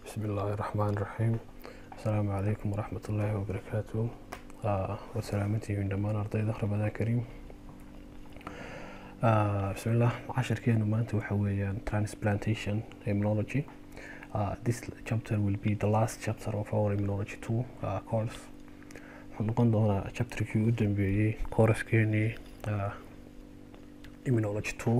بسم الله الرحمن الرحيم السلام عليكم ورحمة الله وبركاته آه وسلامتي من دمان أرضي رمضان كريم آه بسم الله عشر كينو مانت وحويا transplantation immunology uh, this chapter will be the last chapter of our immunology 2 uh, course waxaan noqon doonaa chapterkii u dambeeyey kooraskeenii uh, immunology 2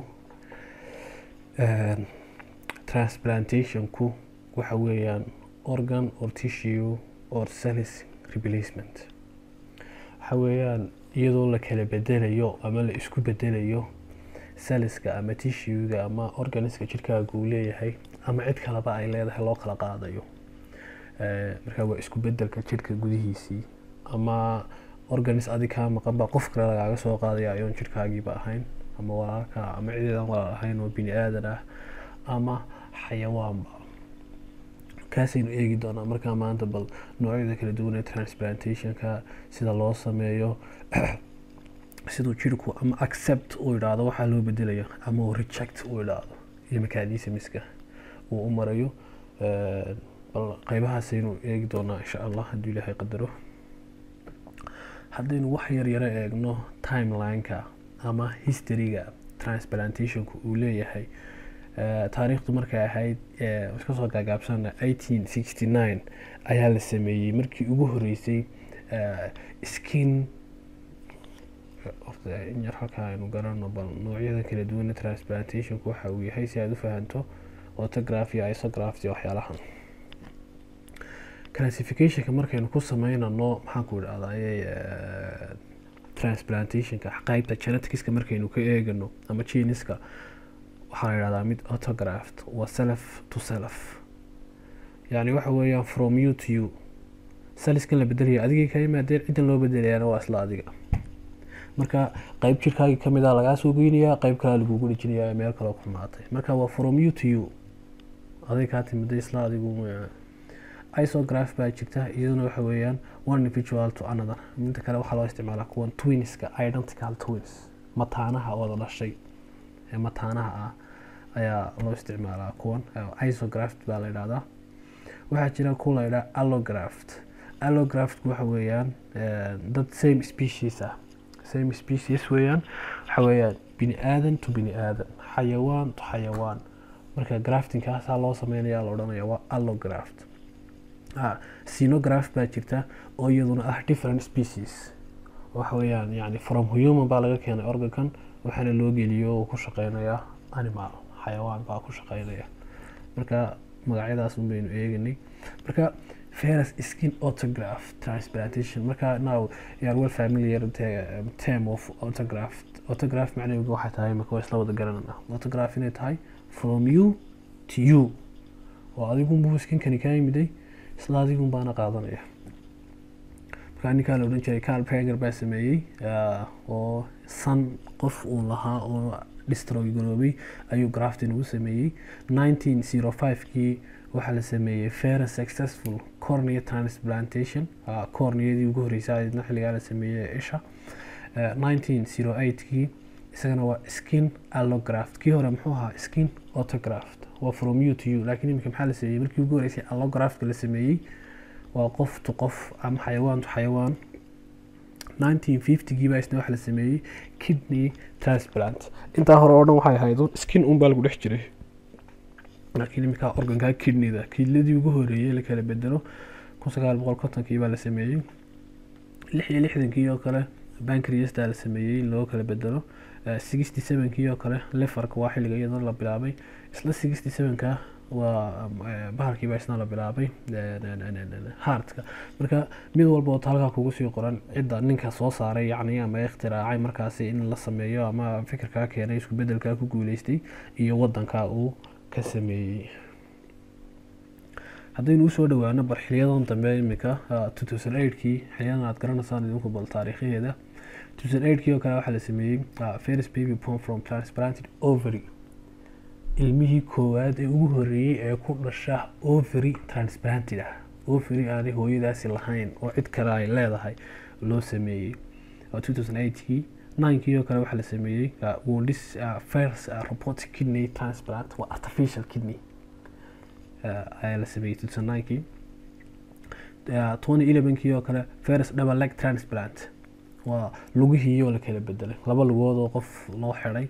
transplantationku waxa weeyaan organ or tissue or cells replacement waxa weeyaan iyadoo la kala bedelayo ama la isku bedelayo saliska ama tissuega ama organiska jirkaaga uu leeyahay ama cid kaleba ay leedahay loo kala qaadayo marka waa isku bedelka jirka gudihiisii ama organis adi kaa maqan baa qof kale lagaaga soo qaadaya ayoon jirkaagiiba ahayn ama walaalka ama cideedan walaal ahayn oo bini aadan ah ama xayawaanba kaasaynu eegi doonaa markaa maanta bal noocyada kala duwan ee transplantationka sida loo sameeyo siduu jirku ama accept uu idhaahdo waxaa loo bedelayo ama uu reject uu idhaahdo iyo makaadisamiska uu u marayo bal qeybahaasaynu eegi doonaa insha allah hadduu ilaahay qadaro haddaynu wax yar yaro eegno timelineka ama historyga transplantationku uu leeyahay taariikhdu markay ahayd iska soo gaagaabsana eighteen sixty nine ayaa la sameeyey markii ugu horeysay skin horta in yar halkaa aynu garano bal noocyada kala duwan transplantationku waxa uu yahay si aada u fahanto autograph iyo isograph iyo waxyaalahan classificationka markaynu ku sameynano maxaanku idhahdaa transplantationka qeybta geneticska markaynu ka eegano ama geniska waxaa la yidhahdaa mid autographed waa self to self yani waxa weeyaan from you to you saliskan la bedelaya adigay ka yimaadeen ciddan loo bedelayaana waa isla adiga marka qeyb jirkaagii kamid a lagaa soo geynayaa qeyb kalea lagugu dhejinayaa meel kaloo ku maatay marka waa from you to you aday kaa timiday isla adigu isograph baa jirta iyaduna waxa weeyaan one individual to another midda kale waxaa loo isticmaalaa kuwan twinska identical twins mataanaha wada dhashay ee mataanaha ah ayaa loo isticmaalaa kuwan isograft baa la yidhahdaa waxaa jira kuwa la yidhaha allograft allograftku waxa weeyaan dad same species ah same species weeyaan waxa weeyaan bini aadan to bini aadan xayawaan to xayawaan marka graftingkaasaa loo sameynaya la odhanaya waa allograft sinograph baa jirta oo iyaduna ah different species waxa weeyaan yani from human baa laga keenay organkan waxaana loo geliyo oo ku shaqeynaya animal xayawaan baa ku shaqeynaya marka magacyadaas un baynu eeganay marka ferus skin autograph transplantation marka now you are well familiar the um, term of autograph autograph macnaheedu waxay tahay marka waa isla wada garanana autograph inay tahay from you to you oo adigun buu skinkani kaa yimiday isla adigun baana qaadanaya markaa ninkaa la odhan jiray carl peger baa sameeyey oo san qof uu lahaa oo distroy garoobay ayuu graftin ugu sameeyey nineteen zero five-kii waxaa la sameeyey very successful cornea transplantation corneadii ugu horreysay aydna xilligaa la sameeyey isha nineteen zero eight-kii isagana waa skin allograft kii hore muxuu ahaa skin autograft waa from you to you laakiin iminka maxaa la sameeyey markii ugu horreysay allograftka la sameeyey waa qof to qof ama xayawaan to xayawaan nineteen fifty-gii baa isna waxa la sameeyey kidney transplant intaa hore oo dhan waxay ahayd skin un baa lagu dhex jiray laakiin iminkaa organkaa kidneyda kidladii ugu horeeyey la kala bedelo kun sagaal boqol kontonkii baa la sameeyey lix iyo lixdankii oo kale bankriastaa la sameeyey in loo kala bedelo sixty sevenkii oo kale lefarka waa xilliga iyadoo la bilaabay isla sixty sevenka waa bahalkii baa isna la bilaabay hartka marka mid walba oo halkaa kugu sii qoran cidda ninka soo saaray yacni ama ikhtiraacay markaasi in la sameeyo ama fikirkaa keenay isku bedelkaa ku guuleystay iyo wadankaa uu ka sameeyey haddaynu usoo dhawaano bal xiliyadan dambe imika two thousand eightkii xiliyadan aad garanaysaan idinku bal taariikhaheeda two thousand eightkii oo kale waxaa la sameeyey first baby born from transplanted ovary ilmihii koowaad ee ugu horeeyey ee ku dhasha ovary transplanted ah ovary aanay hooyadaasi lahayn oo cid kale ay leedahay loo sameeyey two thousand eightkii ninkii oo kale waxaa la sameeyey woundis first robotic kidney transplant waa artificial kidney ayaa la sameeyey two thousand ninkii twenty elevenkii oo kale ferus double leg transplant waa lugihii oo la kala bedelay laba lugood oo qof loo xiday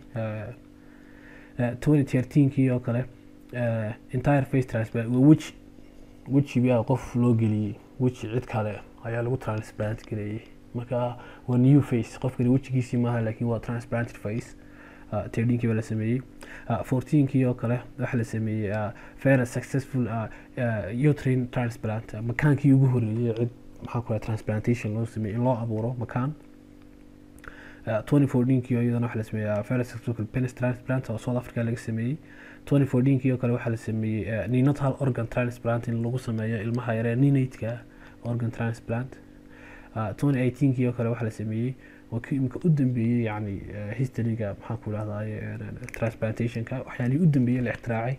twenty thirteenkii oo kale entire face transplant waa weji wejigaa qof loo geliyey weji cid kale ayaa lagu transplant gareeyey marka waa new face qofkani wejigiisii maaha laakiin waa transplanted face tirdhinkii baa la sameeyey fourteenkii oo kale waxaa la sameeyey very successful uterine transplant makaankii ugu horeeyey cid maxaa ku transplantation loo sameeyey in loo abuuro makaan twenty fourteenkii oo iyadana waxaa la sameeyey very successful penis transplant oo south africa laga sameeyey twenty fourteenkii oo kale waxaa la sameeyey neonatal organ transplant in lagu sameeyo ilmaha yaree neonatka organ transplant twenty eighteenkii oo kale waxaa la sameeyey waa kii imika u dambeeyey yani historyga maxaan ku dhahdaye transplantationka waxyaalihii u dambeeyey la ixtiraacay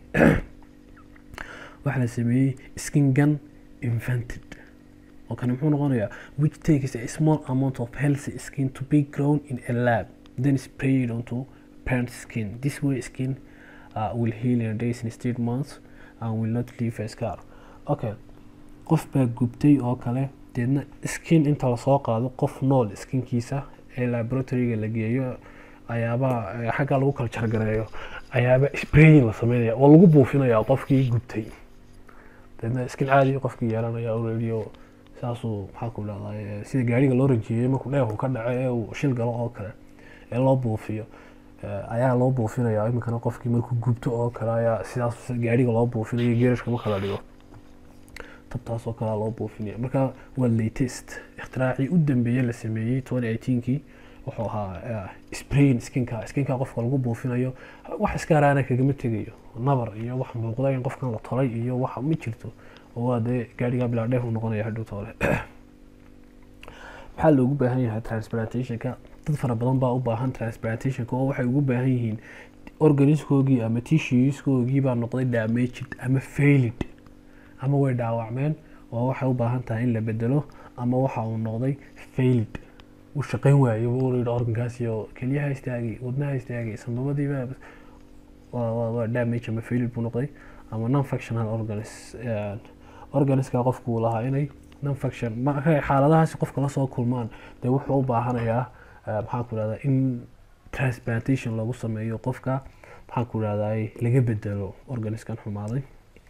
waxaa la sameeyey skin gun invented oo kani muxuu noqonayaa which takes a small amount of healthy skin to be grown in a lab then sprayed onto parent skin this way skin uh, will heal in days instead months and will not leave a scar okay qof baa gubtay oo kale deedna skin inta lasoo qaado qof nool skinkiisa ee laboratoryga la geeyo ayaaba xagga lagu kala jargareeyo ayaaba sprayin la sameynaya oo lagu buufinaya qofkii gubtay deedna skin caadi qofkii yeelanaya already oo saasuu maxaa ku dhahday sida gaariga loo rajeeyey markuu dheerku ka dhaco ee uu shil galo oo kale ee loo buufiyo ayaa loo buufinaya iminkana qofkii markuu gubto oo kale ayaa sidaas gaariga loo buufinayo geerashka ma kala dhigo tabtaas oo kalea loo buufinaya marka waa latest ikhtiraacii u dambeeye la sameeyey twenty eighteenkii wuxuu ahaa sprain skinka skinka qofka lagu buufinayo wax iska haraana kagama tegayo nabar iyo wax muuqda in qofkan la tolay iyo wax ma jirto oo waa dee gaarigaa bilaa dheef u noqonaya hadhow toole maxaa loogu baahan yahay transplantationka dad fara badan baa u baahan transplantationka oo waxay ugu baahan yihiin organiskoogii ama tissueskoogii baa noqday damaged ama failed ama way dhaawacmeen oo waxay u baahan tahay in la bedelo ama waxa uu noqday failed uu shaqayn waayey buu yidhi organkaas iyo kelyaha istaagay wadnaha istaagay sanbabadiiba waa damage ama failed buu noqday ama non functional organs organiska qofku uu lahaa inay non function markay xaaladahaasi qofka lasoo kulmaan dee wuxuu u baahanayaa maxaan ku rahdaa in transplantation lagu sameeyo qofka maxaan ku rahdaa laga bedelo organiskan xumaaday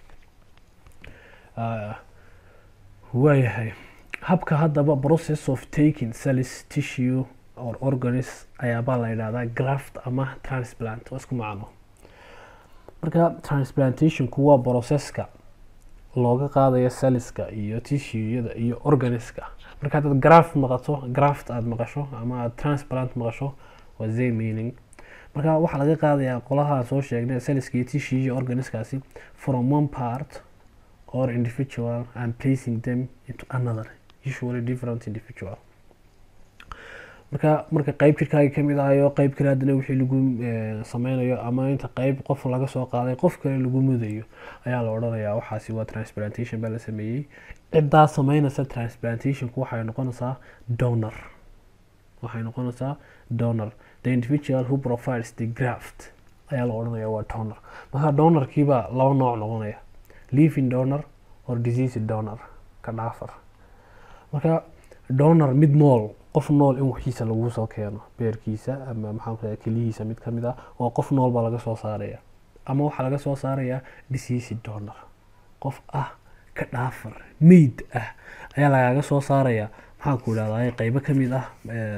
waayahay habka haddaba process of taking cells tissue or organis ayaabaa la yidhahdaa graft ama transplant waa isku macno marka transplantationku waa processka looga qaadayo celliska iyo tissueyada iyo organiska marka haddaad graft maqato graft aada maqasho ama aad transplant maqasho waa zay meaning marka waxaa laga qaadayaa qolaha soo sheegnay celliska iyo tissue iyo organiskaasi from one part or individual and placing them into another usually different individual marka marka qeyb jirkaaga kamid ahayo qeyb kale haddana wixii lagu sameynayo ama inta qeyb qof laga soo qaaday qof kale lagu mudayo ayaa la odhanayaa waxaasi waa transplantation baa la sameeyey ciddaa sameynaysa transplantationku waxay noqonaysaa donor waxay noqonaysaa donor the individual who provides the graft ayaa la odhanaya waa donor marka donorkiibaa laba nooc noqonaya living donor or disease donor ka dhaafar marka donor mid nool qof nool in waxiisa lagu soo keeno beerkiisa ama maxaan ku keliyihiisa mid kamid ah oo qof nool baa laga soo saaraya ama waxaa laga soo saarayaa disease donor qof ah ka dhaafar meyd ah ayaa lagaaga soo saaraya maxaan ku idhahdaa qeybo kamid ah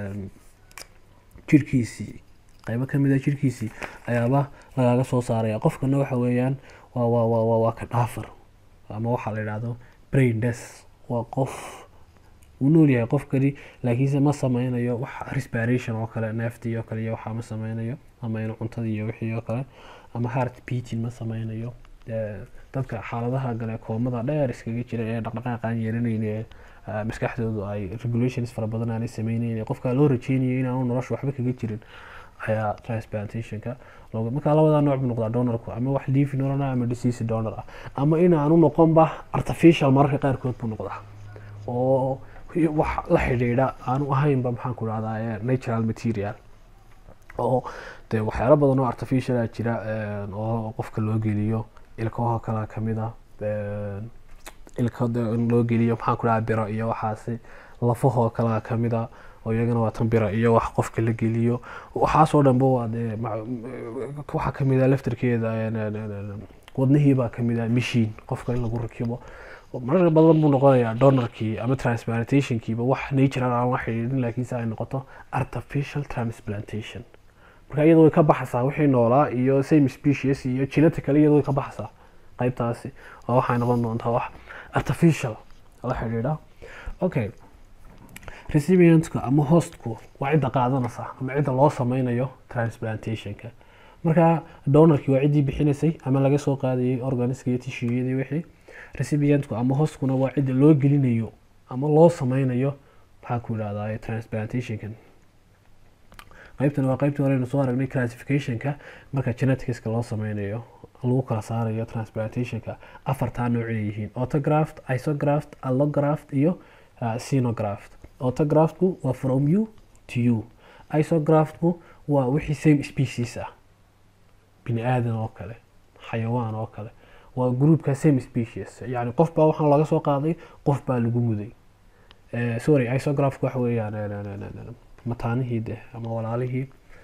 jirkiisii qeybo kamid ah jirkiisii ayaaba lagaaga soo saaraya qofkana waxa weeyaan waa waa waa waa waa ka dhaafar ama waxaa la yidhahdo brain death waa qof wuu nool yahay qofkani laakiinse ma sameynayo wax respiration oo kale neeftii oo kale iyo waxaa ma sameynayo ama inuu cuntadii iyo wixii oo kale ama heart beating ma sameynayo dadka xaaladaha gale koomada dheer iskaga jira ee dhaqdhaqaaqaan yeelanayn ee maskaxdoodu ay regulations fara badan aanay sameyneyn qofka loo rajeynayo inaanu nolosha waxba kaga jirin ayaa transplantationka looga marka labadaa nooc buu noqdaa donorku ama wax living donor ama disease donor ah ama inaanu noqonba artificial mararka qaarkood buu noqdaa oo wax la xidhiidha aanu ahaynba maxaan ku dhahdaa natural material oo dee waxyaalo badan oo artificiala jira oo qofka loo geliyo ilkaha kala kamid ah ilka in loo geliyo maxaan ku dhaha biro iyo waxaasi lafahoo kalea kamid a oo iyagana waa tan bira iyo wax qofka la geliyo waxaasoo dhanba waa dee waxaa kamid a laftarkeeda wadnihiibaa kamid a machine qofka in lagu rakibo marar badan buu noqonayaa donorkii ama transplantationkiiba wax natural aan la xidhiidhin laakiinse ay noqoto artificial transplantation marka iyada way ka baxaysaa wixii noolaa iyo same species iyo genetically iyada way ka baxaysaa qaybtaasi oo waxay noqon doontaa wax artificial la xidhiidha okay recipientka ama hostku waa cidda qaadanaysa ama cidda loo sameynayo transplantationka marka donorkii waa ciddii bixinaysay ama laga soo qaadayay organiska iyo tishuyadii wixii recipientku ama hostkuna waa cidda loo gelinayo ama loo sameynayo maxaa ku idhahdaa transplantationkan qaybtan waa qaybtii horeynu soo aragnay classificationka marka geneticska loo sameynayo lagu kala saarayo transplantationka afartaa noocay yihiin autograft isograft allograft iyo xenograft autograftku waa from you to you isograftku waa wixii same species ah bini aadan oo kale xayawaan oo kale waa groupka same species yani qof baa waxaan laga soo qaaday qof baa lagu muday sorry isografku waxa weeyaan mataanihii de ama walaalihii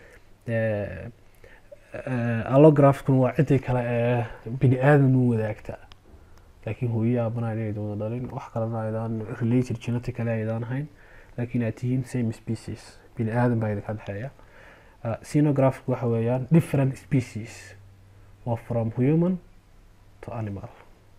allograftkuna waa ciddii kale ee bini aadan u wadaagta laakiin hooyo aabana inaydan wada dhalin wax kalena aydaan related genetically aydaan ahayn laakiin aad tihiin same species bini aadan baa idinka dhexeeya xenografku waxa weeyaan different species waa from human to animal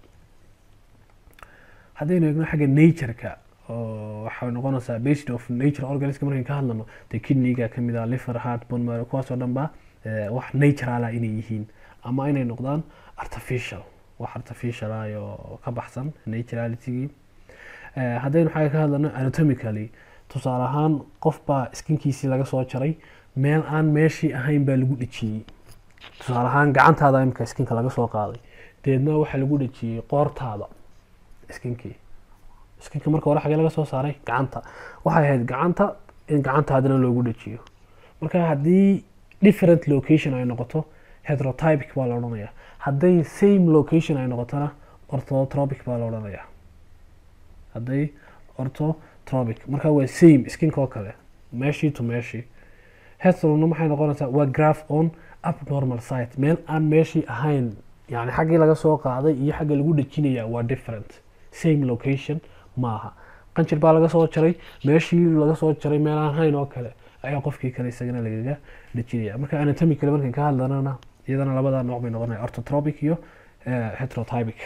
haddaynu eegno xagga nature-ka oo waxay noqonaysaa based of nature organism markayn ka hadlano dee kidneyga kamid ah liver heart bone marrow kuwaas oo dhan ba wax naturala inay yihiin ama inay noqdaan artificial wax artificial ah oo ka baxsan naturalitygii haddaynu xagga ka hadlano anatomically tusaale ahaan qof baa skinkiisii laga soo jaray meel aan meeshii ahayn baa lagu dhejiyey tusaale ahaan gacantaada imika skinka laga soo qaaday deedna waxaa lagu dhejiyey qoortaada skinkii skinka marka hore xagee laga soo saaray gacanta waxay ahayd gacanta in gacantaadana loogu dhejiyo marka haddii different location ay noqoto heterotypic baa la odhanayaa hadday same location ay noqotona orthotropic baa la odhanayaa hadday orthotropic marka waa same skinka oo kale meeshii to meeshii heterona maxay noqonaysaa waa graph on abnormal site meel aan meeshii ahayn yani xaggii laga soo qaaday iyo xagga lagu dhejinaya waa different same location maaha qanjir baa laga soo jaray meeshii laga soo jaray meel aan ahayn oo kale ayaa qofkii kale isagana lagaga dhejinaya marka anatomically markan ka hadlanana iyadana labada nooc bay noqonaya orthotropic iyo heterotypic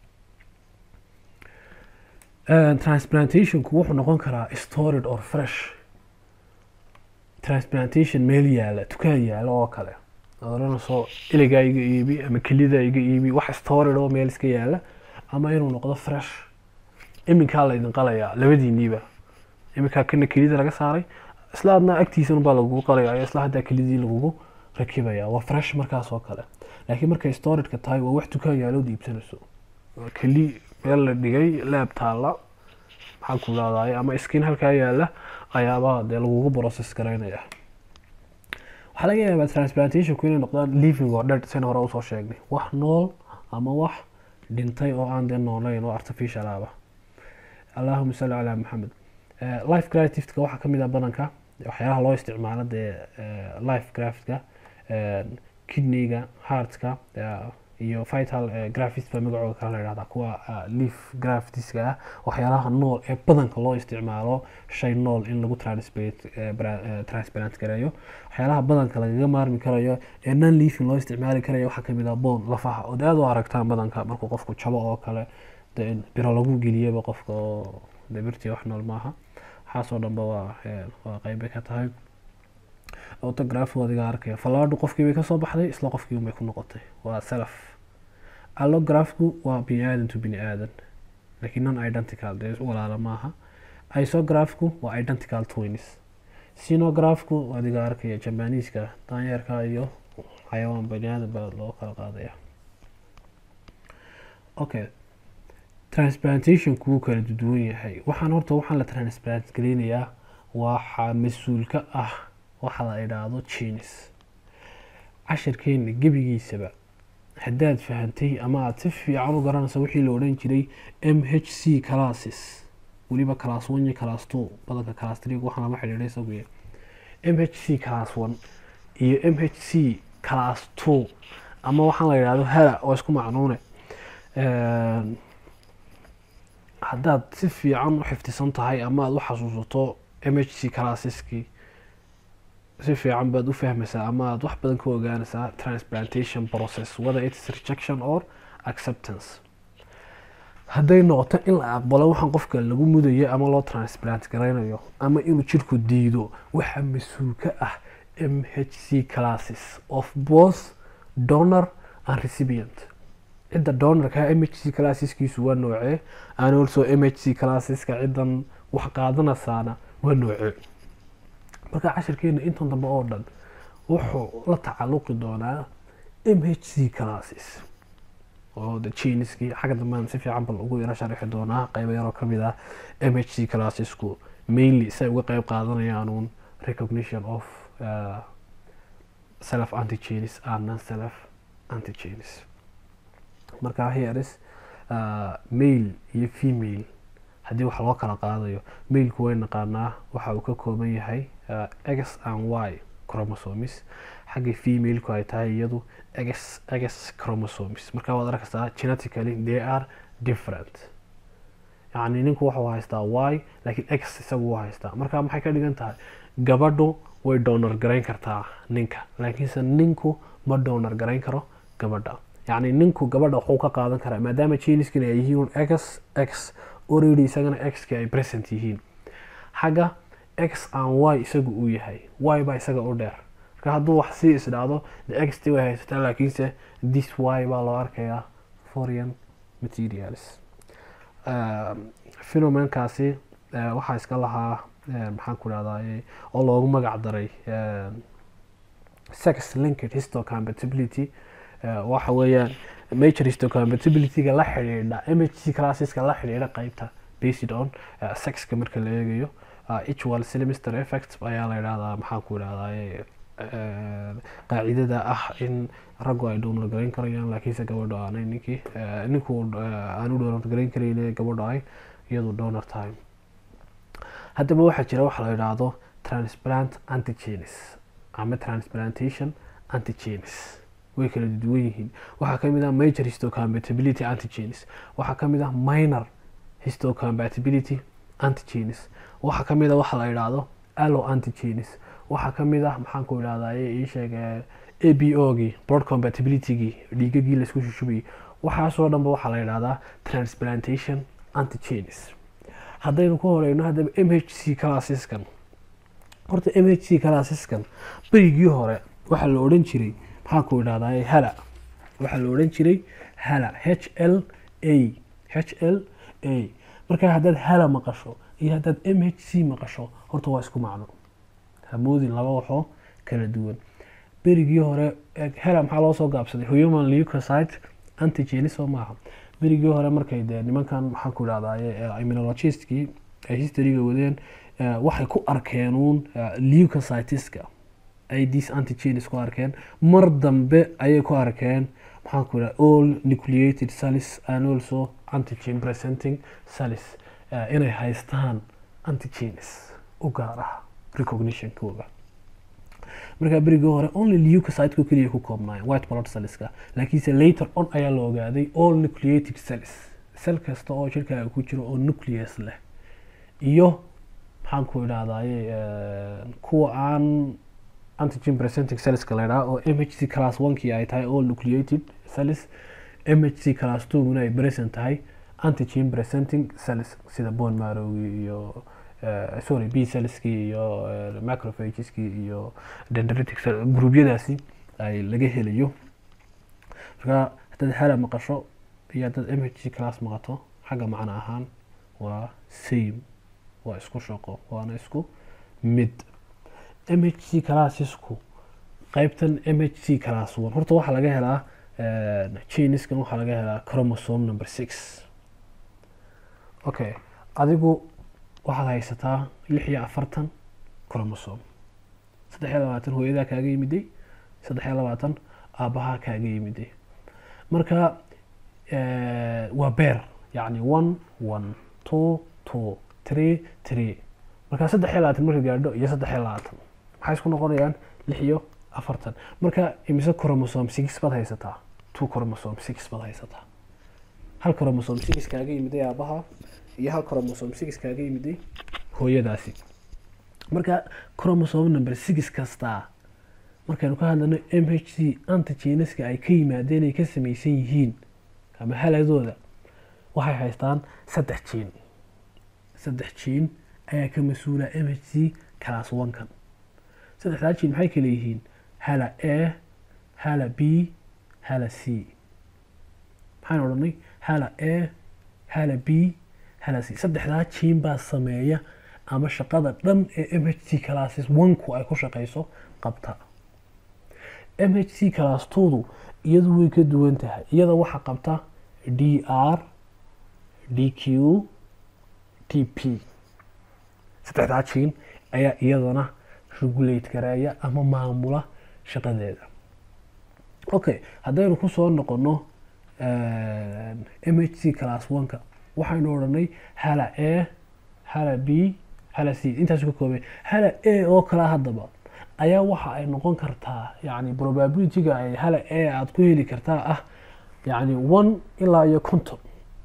transplantationku wuxuu noqon karaa stored or fresh transplantation meel yaala dukaan yaala oo kale oranayso iligaa iga iibi ama kelida iga iibi wax stored oo meel iska yaala ama inuu noqdo fresh iminkaa la idin qalayaa labadiiniiba iminkaa kana kelida laga saaray isla adna agtiisan baa lagugu qalaya isla haddaa kelidii lagugu rakibaya waa fresh markaas oo kale laakiin markay storedka tahay waa wax dukaan yaalood iibsanayso keli meel la dhigay leeb taalla maxaa ku leedahay ama skin halkaa yaala ayaaba dee lagugu process garaynaya waxaa laga yaabaa transplantationku inay noqdaan living or dead sen hore usoo sheegnay wax nool ama wax dhintay oo aan dee noolayn oo artificial ahba allahuma salli calaa maxamed life graftifka waxaa kamid ah badanka waxyaalaha loo isticmaalo dee life graftka kidneyga heartka iyo vital graftist baa magacooda kale la yihahdaa kuwa leaf graftiska ah waxyaalaha nool ee badanka loo isticmaalo shay nool in lagu transplant gareeyo waxyaalaha badanka lagaga maarmi karayo ee non leafing loo isticmaali karayo waxaa kamid ah bone lafaha oo aad u aragtaan badanka markuu qofku jabo oo kale de biro lagu geliyaba qofka oo de birtii wax nool maaha waxaasoo dhanba waa waa qeybbay ka tahay autograph adiga arkaya fallaadhu qofkii bay kasoo baxday isla qofkii unbay ku noqotay waa self allografku waa bini aadan to bini aadan laakiin non identical dee walaala maaha isografku waa identical twins xenografku adiga arkaya jambaniiska daanyeerka iyo xayawaan bani aadan baa loo kala qaadaya okay transplantationku wuu kala duwan yahay waxaan horta waxaan la transplant gelinayaa waxaa mas-uul ka ah waxa la idhaahdo genes cashirkeena gebigiisaba haddaad fahantay ama aada si fiican u garanayso wixii la odhan jiray m h c classes weliba class one iyo class two badanka class three waxaan lama xidhiidhay isaguye m h c class one iyo m h c class two ama waxaan la yidhahdo hala oo isku macnuune haddaad si fiican u xifdisan tahay ama aada u xasuusato m h c classeski si fiican baad u fahmaysaa ama aada wax badan ka ogaanaysaa transplantation process whether it's rejection or acceptance hadday noqoto in la aqbalo waxaan qofka lagu mudayo ama loo transplant garaynayo ama inuu jirku diido waxaa mas-uul ka ah m h c classes of both donor and recipient cidda donorka m h c classeskiisu waa noocee and also m h c classeska ciddan wax qaadanaysaana waa noocee marka cashirkeena intan dambe oo dhan wuxuu la tacalluqi doonaa m h c classes oo de jiniskii xagga dambaan si fiican bal ugu yaro sharixi doonaa qeybo yaroo kamid ah m h c classesku mainly say uga qeyb qaadanayaan uun recognition of uh, self antigenes and non self antigenes marka heres uh, male iyo female haddii wax loo kala qaadayo mailku way naqaanaa waxa uu ka kooban yahay uh, x and y chromosomes xagga femaleku ay tahay iyadu x x chromosomes marka waad arkaysaa genetically they are different yacni ninku wuxuu haystaa y laakiin x isagu u haystaa marka maxay ka dhigan tahay gabadhu way donor garayn kartaa ninka laakiinse ninku ma donor garayn karo gabadha yacni ninku gabadha waxuu ka qaadan karaa maadaama jeniskina ay yihiin x x already isagana x-ki ay present yihiin xagga x and y isagu uu yahay y baa isaga u dheer marka hadduu wax sii isdhaahdo de x t way haysataa laakiinse this y baa loo arkayaa foreign materials phenomenkaasi waxaa iska lahaa maxaan ku dhahdaa oo loogu magac daray sex linked histocompatibility waxa weeyaan major histocompatibilityga la xidhiidha m h c classeska la xidhiidha qeybta based on sexka marka la eegayo equal semester effect ayaa la yidhahdaa maxaan ku idhahdaa qaacidada ah in raggu ay donor garayn karayaan laakiinse gabadho aanay ninkii ninku aanu donor garayn karayn gabadho ay iyadu donor time haddaba waxaa jira waxa la yidhaahdo transplant antigenes ama transplantation antigenes way kala duwan yihiin waxaa kamid ah major histocompatibility antigenes waxaa kamid ah minor histocompatibility antigenes waxaa kamid ah waxa la yidhaahdo allo antigenes waxaa kamid ah maxaan ku idhahdaa ii sheeg a b o gii blood compatibilitygii dhiigagii laisku shushubayay waxaasoo dhanba waxaa la yidhahdaa transplantation antigenes haddaynu ku horeyno haddaba m h c classeskan horta m h c classeskan berigii hore waxaa la odhan jiray maxaan ku idhahdaa hala waxaa la odhan jiray hala h l a h l a markaa haddaad hala maqasho iyo haddaad m h c maqasho horta waa isku macno hamoodin laba waxoo kala duwan berigii hore hala maxaa loo soo gaabsaday human leucocyte antigenes oo maaha berigii hore markay dee nimankan maxaan ku idhahdaa immunologistkii ay historyga wadeen waxay ku arkeen uun leucocyteska ay dis antigenes ku arkeen mar dambe ayay ku arkeen maxaan ku idhaha all nucleated cells and also antigen presenting cells inay haystaan antigenes u gaar ah recognitionkooga markaa berigii hore only leucocyteko keliya ku koobnaayeen white blood cellska laakiinse later on ayaa la ogaaday all nucleated cells cell kasta oo jirkaaga ku jiro oo nucleus leh iyo maxaan ku idhahdaye kuwa aan antigen presenting cellska la idhaha oo m h c class onekii ay tahay all nucleated cells m h c class twoguna ay present tahay antigen presenting cells sida bone marrowgii iyo sorry b cellskii iyo macrophageski iyo dendritic cell gruubyadaasi ay laga helayo markaa haddaad hala maqasho iyo haddaad m h c class maqato xagga macno ahaan waa same waa isku shaqo waana isku mid m h c classesku qeybtan m h c class one horta waxaa laga helaa geniskan waxaa laga helaa chromosome number six okay adigu waxaad haysataa lix iyo afartan chromosome saddex iyo labaatan hooyadaa kaaga yimiday saddex iyo labaatan aabbahaa kaaga yimiday marka eh, waa beer yacni one one two two three three marka saddex iyo labaatan marka gaadho iyo saddex iyo labaatan maxay isku noqonayaan lix iyo afartan marka imise chromosome six baad haysataa two chromosome six baad haysataa hal chromosome six kaaga yimiday aabaha iyo hal chromosome six kaaga yimiday hooyadaasi marka chromosome number six kastaa markaynu ka hadlano m h c antigeneska ay ka yimaadeen ay ka samaysan yihiin ama haladooda waxay haystaan saddex jiin saddex jiin ayaa ka mas-uula m h c class one-kan saddexdaa jiin maxay kala yihiin hala a hala b hala c maxaan odhanay hala a hala b hala c saddexdaa jiin baa sameeya ama shaqada dhan ee m h c classes one-ku ay ku shaqeyso qabta m h c class two-du iyadu way ka duwan tahay iyada waxaa qabta d r d q t p saddexdaa jiin ayaa iyadana regulate gareeya ama maamula shaqadeeda okay haddaynu kusoo noqono m h c class one-ka waxaynu odhanay hala a hala b hala c intaasu ka koobay hala a oo kala haddaba ayaa waxa ay noqon kartaa yani probabilityga ay hala a aada ku heli kartaa ah yani one ilaa iyo conton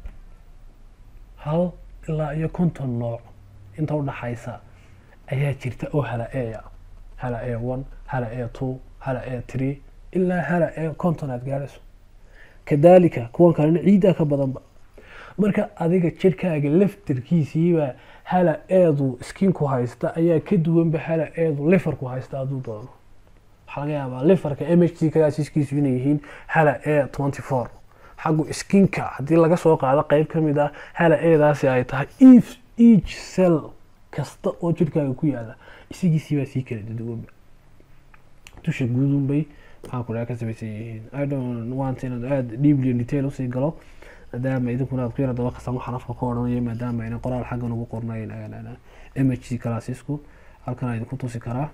hal ilaa iyo conton nooc inta udhaxaysa ayaa jirta oo hala a hala a one hala a two hala a three ilaa hala a conton aada gaadhayso kadalika kuwan kalena ciiddaa ka badanba marka adiga jirhkaaga laftarkiisiiba hala eedu skinku haysta ayaa ka duwanba hala eedu lifarku haysta hadduu doono waxaa laga yaabaa lifarka m h c kagaasiskiisu inay yihiin hala e twenty four xaggu skinka haddii laga soo qaado qeyb ka mid ah hala eedaasi ay tahay if each cell kasta oo jirhkaaga ku yaala isigiisiibaa sii kala duwanba dusha guudunbay maxaa ku dhaha ka samaysan yihiin i don't want inaad aada deeply in detail usii galo maadaama idinkuna aad ku yara daba kasan waxaan afka ku odhanaya maadaama ayna qoraal xaggan ugu qornayn m h c clasesku halkan idinku tusi karaa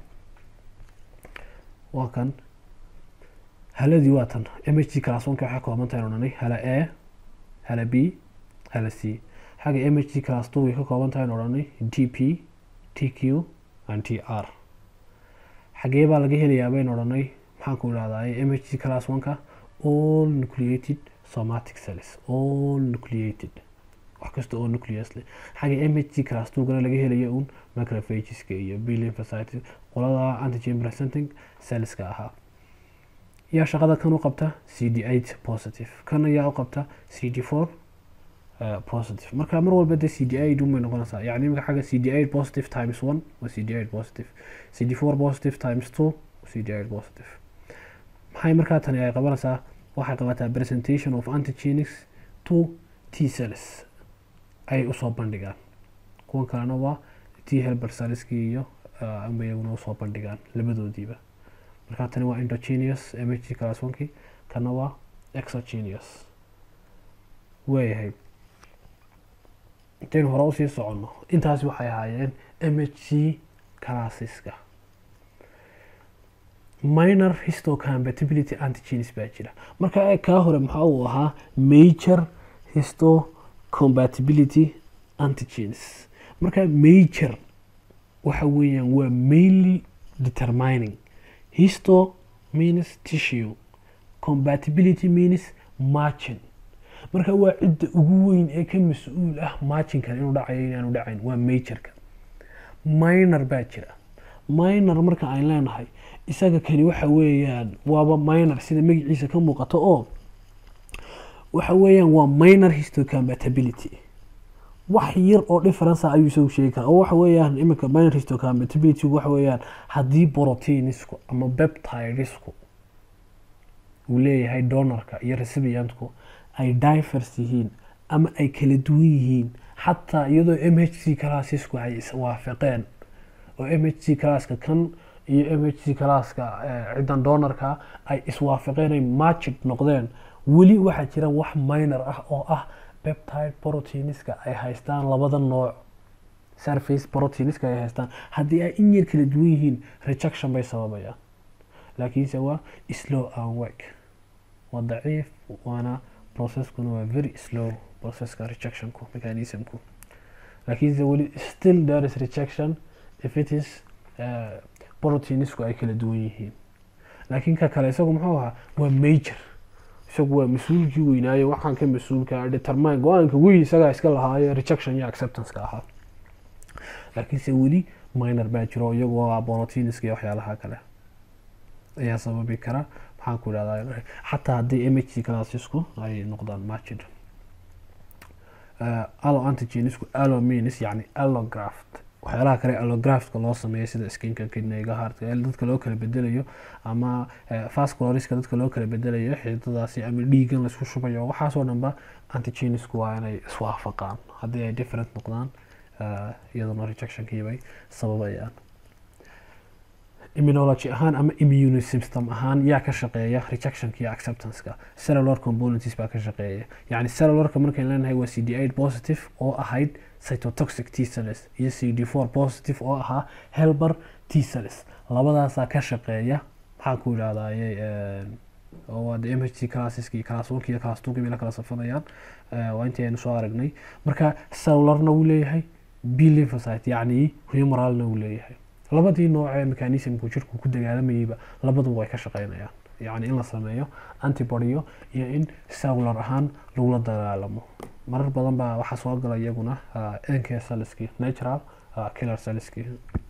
waa kan haladii waa tan m h c class onka waxay kooban tahay odhanay hala a hala b hala c xagga m h c class two way ka kooban tahay odhanay t p t q and t r xagee baa laga helayaa bayn odhanay maxaan ku idhahdaa m h c class oneka all nucleated somatic cells all nucleated wax kasta oo nucleus leh xagga m h c class two-gana laga helayo un macrophageska iyo b lymphocytes qolada antigen presenting cellska ahaa yaa shaqada kan u qabta c d eight positive kan ayaa u qabta c d four positive marka mar walba dee c d eight unbay noqonaysaa yani imika xagga c d eight positive times one waa c d eight positive c d four positive times two c d eight positive maxay markaa tani ay qabanaysaa waxay qabataa presentation of antigenics to t cells ay usoo bandhigaan kuwan kalena waa t helber cellskii iyo amba iyaguna usoo bandhigaan labadoodiiba markaa tani waa endogenous m h g class onkii kana waa exogenous waayahay intaynu hore usii soconno intaasi waxay ahaayeen m h c classeska minor histocompatibility antigenes baa jira marka kaa hore maxaa uu ahaa major histocompatibility antigenes marka major waxa weeyaan waa mainly determining histo means tissue compatibility means margin marka waa cidda ugu weyn ee ka mas-uul ah marginkan inuu dhacayo inaanu dhacayn waa majorka minor baa jira minor marka aan leenahay isaga kani waxa weeyaan waaba minor sida magaciisa ka muuqato oo waxa weeyaan waa minor histocompatibility wax yar oo difference ayuu isagu sheegi karaa oo waxa weeyaan iminka minor histocompatibility waxa weeyaan haddii proteinisku ama peptidesku uu leeyahay donorka iyo recipientku ay divers yihiin ama ay kala duwan yihiin xataa iyadoo m h c classesku ay iswaafaqeen oo m h c classka kan iyo m h c classka ciddan donorka ay iswaafaqeen ay matchid noqdeen weli waxaa jira wax minor ah oo ah peptide proteiniska ay haystaan labada nooc surface proteiniska ay haystaan haddii ay in yar kala duwan yihiin rejection bay sababayaan laakiinse waa slow and work waa daciif waana processkuna waa very slow processka rejectionku mechanismku laakiinse weli still there is rejection if it is uh, proteinsku ay kala duwan yihiin laakiin ka kale isagu muxuu ahaa waa major isagu waa mas-uulkii weynaayo waxaan ka mas-uulka determine go-aanka weyn isagaa iska lahaayo rejection iyo acceptanceka ahaa laakiinse weli minor baa jiro iyagu waa proteinska iyo waxyaalaha kale ayaa sababi kara maxaan ku idhahdaa xataa haddii m h c classesku ay noqdaan matched allo antigenisku allo means yani allograft waxyaalaha kale allographka loo sameeyo sida skinka kidneyga heartka ee dadka loo kala bedelayo ama vasculariska dadka loo kala bedelayo xididadaasi ama dhiigan laisku shubayo waxaasoo dhanba antigenisku waa inay iswaafaqaan haddii ay different noqdaan iyaduna rejectionkiibay sababayaan immunology ahaan ama immune system ahaan yaa ka shaqeeya rejectionka iyo acceptanceka cellular components baa ka shaqeeya yacni cellularka markayn leenahay waa c d eight positive oo ahayd cytotoxic t cells iyo c d four positive oo ahaa helber t cells labadaasaa ka shaqeeya maxaan ku idhahdaye waa de m h c classeski class one iyo class two bay la kala safanayaan waa intii aynu soo aragnay marka cellularna wuu leeyahay b lymphocyte yacni humoralna wuu leeyahay labadii nooc ee mechanismku jirku ku dagaalamayeyba labaduba way ka shaqeynayaan yacni in la sameeyo antibodyo iyo in cellular ahaan lagula dagaalamo marar badan baa waxaa soo gala iyaguna nk cellski natural killer cellski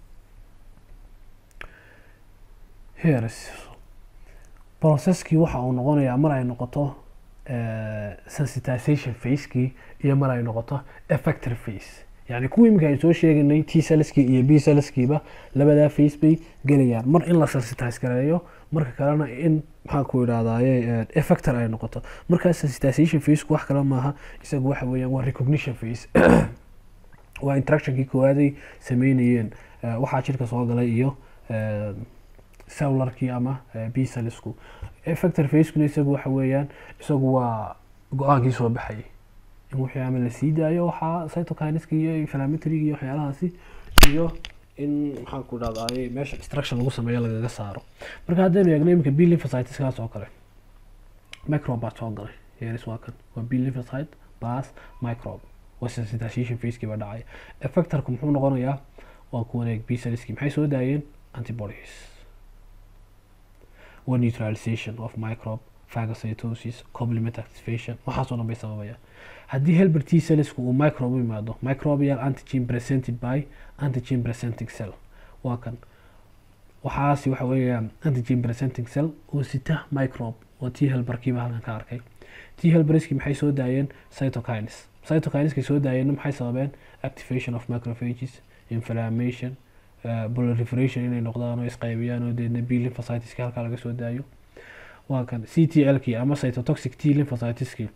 heres processkii waxa uu noqonayaa mar ay noqoto sensitization facekii iyo mar ay noqoto effector face yani kuwii iminka ay soo sheeganay t cellskii iyo b cellskiiba labadaa face bay gelayaan mar in la sensitize gareeyo marka kalena in maxaan ku idhahdaye effector ay noqoto markaa sensitization faceku wax kale maaha isagu waxa weeyaan waa recognition face waa interactionkii koowaad sameynayeen waxaa jirka soo galay iyo cellularkii ama b cellsku effector facekuna isagu waxa weeyaan isagu waa go-aankii soo baxayay in wixii ama la sii daayo waxaa cytokinska iyo inflammatoryga iyo waxyaalahaasi iyo in maxaan ku dhahdaye meesha extraction lagu sameeyo lagaga saaro marka haddaynu eegno iminka b lymphocyteskaas oo kale microbe baa soo galay yeris waa kan waa b lymphocyte plus microbe waa sensitization facekii baa dhacay effectorku muxuu noqonayaa waa ku wareeg b cellskii maxay soo daayeen antibodies waa neutralization of microbe phagocytosis complement activation waxaasoo dhan bay sababayaan haddii helber t cellsku uu microbe u yimaado microbial antigen presented by antigen presenting cell waa kan waxaasi waxa weeyaan antigen presenting cell oo sita microbe oo t helberkiiba halkan ka arkay t helberskii maxay soo daayeen cytokines cytokineskay soo daayeenna maxay sababeen activation of macrophages inflammation uh, proliferation inay noqdaan oo isqaybiyaan oo deedna b lymphocyteski halkaa laga soo daayo waa kan c t l kii ama cytotoxic t lymphocyteski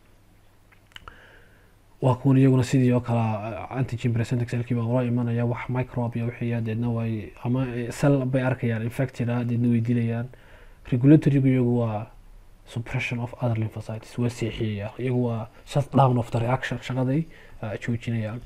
waa kuwan iyaguna sidii oo kale antigen presentic cellkii baa ula imanaya wax microbe iyo wixii deedna way ama cell bay arkayaan infected ah deedna way dilayaan regulatorygu iyagu waa suppression of other lymphocytes waa seexiyaya iyagu waa shut down of the reaction shaqaday joojinayaan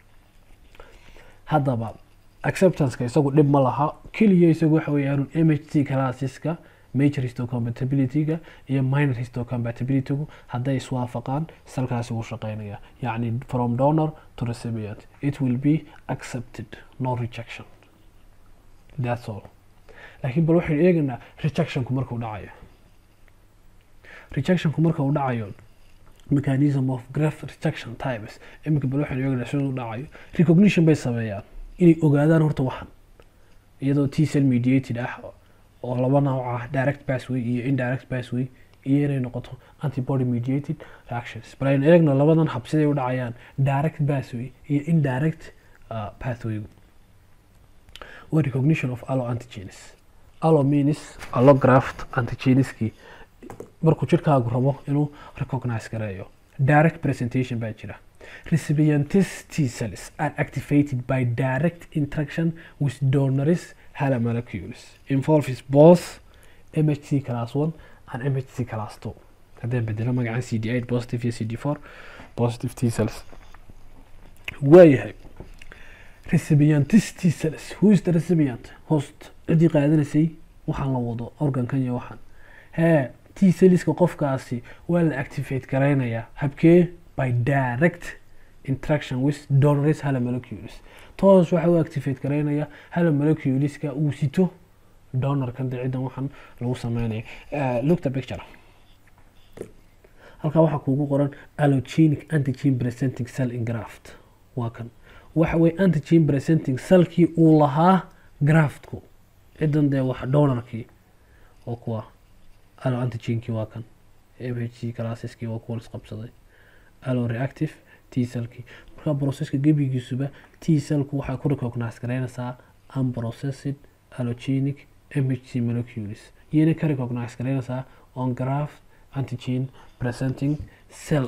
haddaba acceptanceka isagu dhib ma laha keliya isagu waxa weeyaan m h t classeska major histocompatibilityga iyo minor histocompatibilitygu hadday iswaafaqaan salkaasi wuu shaqeynaya yacni from donor to recipient it will be accepted no rejection that's all laakiin bal waxaynu eegaynaa rejectionku markuu dhacayo rejectionku marka uu dhacayo mechanism of graph rejection types iminka bal waxaynu eegaynaa siduu dhacayo recognition bay sameeyaan inay ogaadaan horta waxan iyadoo t cell mediated ah oo laba nooc ah direct pathway iyo indirect pathway iyo inay noqoto antibody mediated reactions bal aynu eegno labadan hab siday u dhacayaan direct pathway iyo indirect uh, pathway waa recognition of allo antigenes allo means allograft antigeneskii markuu jirkaagu rabo inuu recognize gareeyo direct presentation baa jira recipientist T cells are activated by direct interaction with donors Hala molecules involves both MHC class 1 and MHC class 2 haddaan bedelo magacan CD8 positive iyo CD4 positive T cells waayahay recipientist T cells who is the recipient host cidii qaadanaysay waxaan la wado organkan iyo waxaan hee t celliska qofkaasi waa la activate garaynayaa habkee by direct interaction with donors hala molecules toos waxa uu activate garaynaya hala moleculeska uu sito donorkan dee ciddan waxaan lagu sameynaya look the picture halkaa waxaa kuugu qoran allogenic antigen presenting cell in graft waa kan waxa weye antigen presenting cellkii uu lahaa graftku ciddan dee wax donorkii oo kuwa allo antigenkii waa kan m h c classeski waa kuwa isqabsaday allo reactive t cellkii marka processka gebigiisuba t cellku waxay ku recognize garaynaysaa unprocessed allogenic m h c molecules iyana ka recognize garaynaysaa on graft antigen presenting cell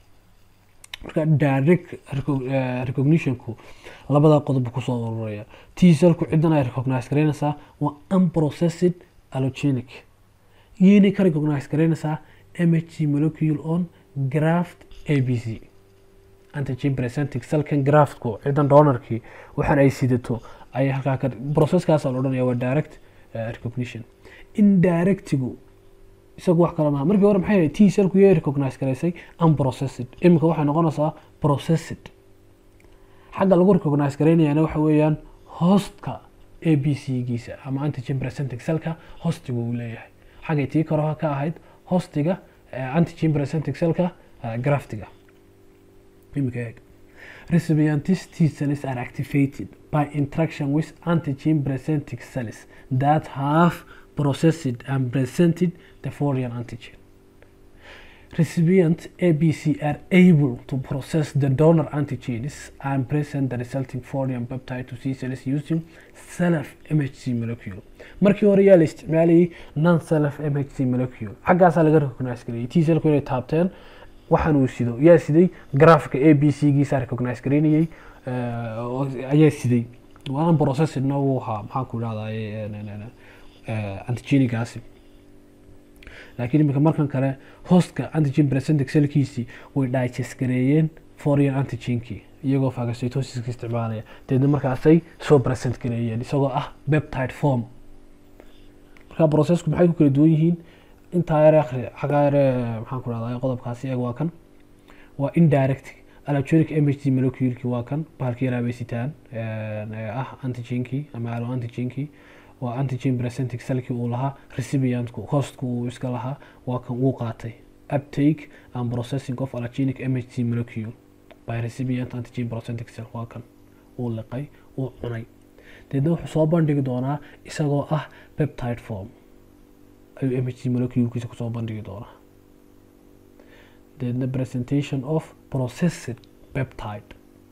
marka direct recognitionku labada qodob kusoo ururaya t cellku ciddan ay recognize garaynaysaa waa unprocessed allogenic iyana ka recognize garaynaysaa m h c molecule on graft a b c antigen presenting cellkan graftku ciddan donorkii waxaan ay sidato ayay halkaa ka processkaasa la odhanaya waa direct recognition indirectigu isagu wax kale maha markii hore maxay ahayd t cellku yay recognize garaysay unprocessed iminka waxay noqonaysaa processed xagga lagu recognize garaynayana waxa weeyaan hostka a b c giisa ama antigen presenting cellka hostiga uu leeyahay xaggay tii koroha ka ahayd hostiga antigen presenting cellka graftiga iminka eeg recipientist T cells are activated by interaction with antigen presenting cells that have processed and presented the foreign antigen. Recipient ABC are able to process the donor antigens and present the resulting foreign peptide to T cells using self MHC molecule. markii hore yaa la isticmaalayay non self MHC molecule xaggaasaa laga recognize gareeyay T cellku inay taabteen waxaan uu sido yaa siday grafka a b c giisa recognize garaynayay ayaa siday waan processedna wuu ahaa maxaan ku idhahdaa antigenigaasi laakiin iminka markan kale hostka antigen presentic cellkiisii way digest gareeyeen foreign antigenkii iyagoo phagocytosiska isticmaalaya deedna markaasay soo present gareeyeen isagoo ah peptide form marka processku maxay ku kala duwan yihiin intaa yare akhri xagaa yare maxaan ku dhahdaa qodobkaasi eeg waa kan waa indirect allogenic m h c moleculeki waa kan bahalkii yaraabay sitaan ah antigenkii ama allo antigenkii waa antigen presenting cellkii uu lahaa recipientku hostku uu iska lahaa waa kan uu qaatay uptake and processing of allogenic m h c molecule by recipient antigen presenting cell waa kan uu liqay uu cunay deedna wuxuu soo bandhigi doonaa isagoo ah peptide form ayuu m h c moleculekiisa kusoo bandhigi doonaa deedna presentation of processed peptide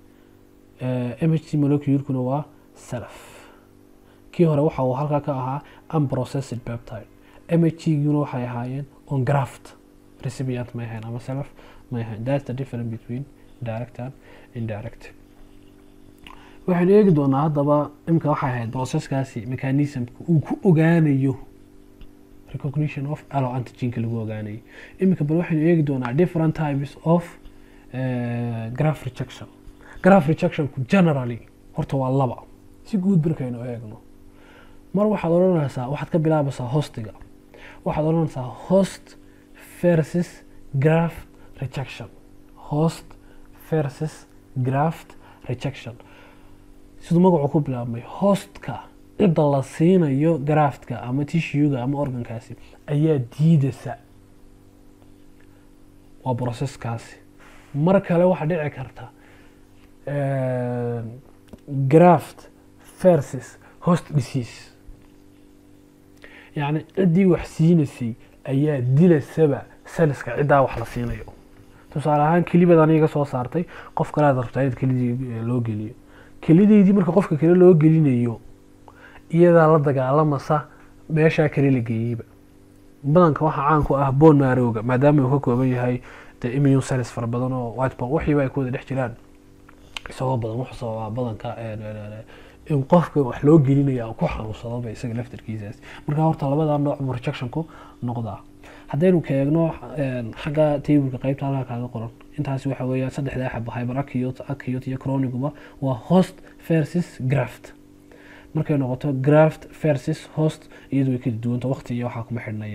m h c moleculekuna waa self kii hore waxa uu halkaa ka ahaa unprocessed peptide m h c guna waxay ahaayeen on graft recipient may ahayn ama self may ahayn that's the difference between direct and indirect waxaynu eegi doonaa haddaba imika waxay ahayd processkaasi mechanismka uu ku ogaanayo recognition of allo antigenka lagu ogaanayo iminka bal waxaynu eegi doonaa different types of uh, graph rejection graph rejectionku generally horta waa laba si guud markaynu eegno mar waxaad odhanaysaa waxaad ka bilaabaysaa hostiga waxaad odhanaysaa host versus graft rejection host versus graft rejection siduu magacu ku bilaabmay hostka cidda la siinayo graftka ama tishuga ama organkaasi ayaa diidaysa waa processkaasi mar kale waxaa dhici karta graft versus host disease yacni ciddii wax siinaysay ayaa dilaysaba saliska ciddaa wax la siinayo tusaale ahaan kelibadan iga soo saartay qof kale aad rabtaa in kelidii loo geliyo kelideydii marka qofka kale loo gelinayo iyadaa la dagaalamasa meeshaa kale la geeyeyba badanka waxaa caan ku ah boon maarowga maadaama uu ka kooban yahay de immune cells fara badan oo whiteball waxiiba ay ku wada dhex jiraan isagoo badan wuxuu sababaa badanka in qofka wax loo gelinaya ku xanuunsadaba isaga laftarkiisaas marka horta labada nooc buu rejectionku noqdaa haddaynu ka eegno xagga tableka qeybta halkaa kaaga qoran intaasi waxa weeyaan saddexdaa xaba hyper acute acute iyo chroniguba waa host versus graft markay noqoto graft versus host iyadu way kala duwanta waqti iyo waxaa kuma xidhna iyadu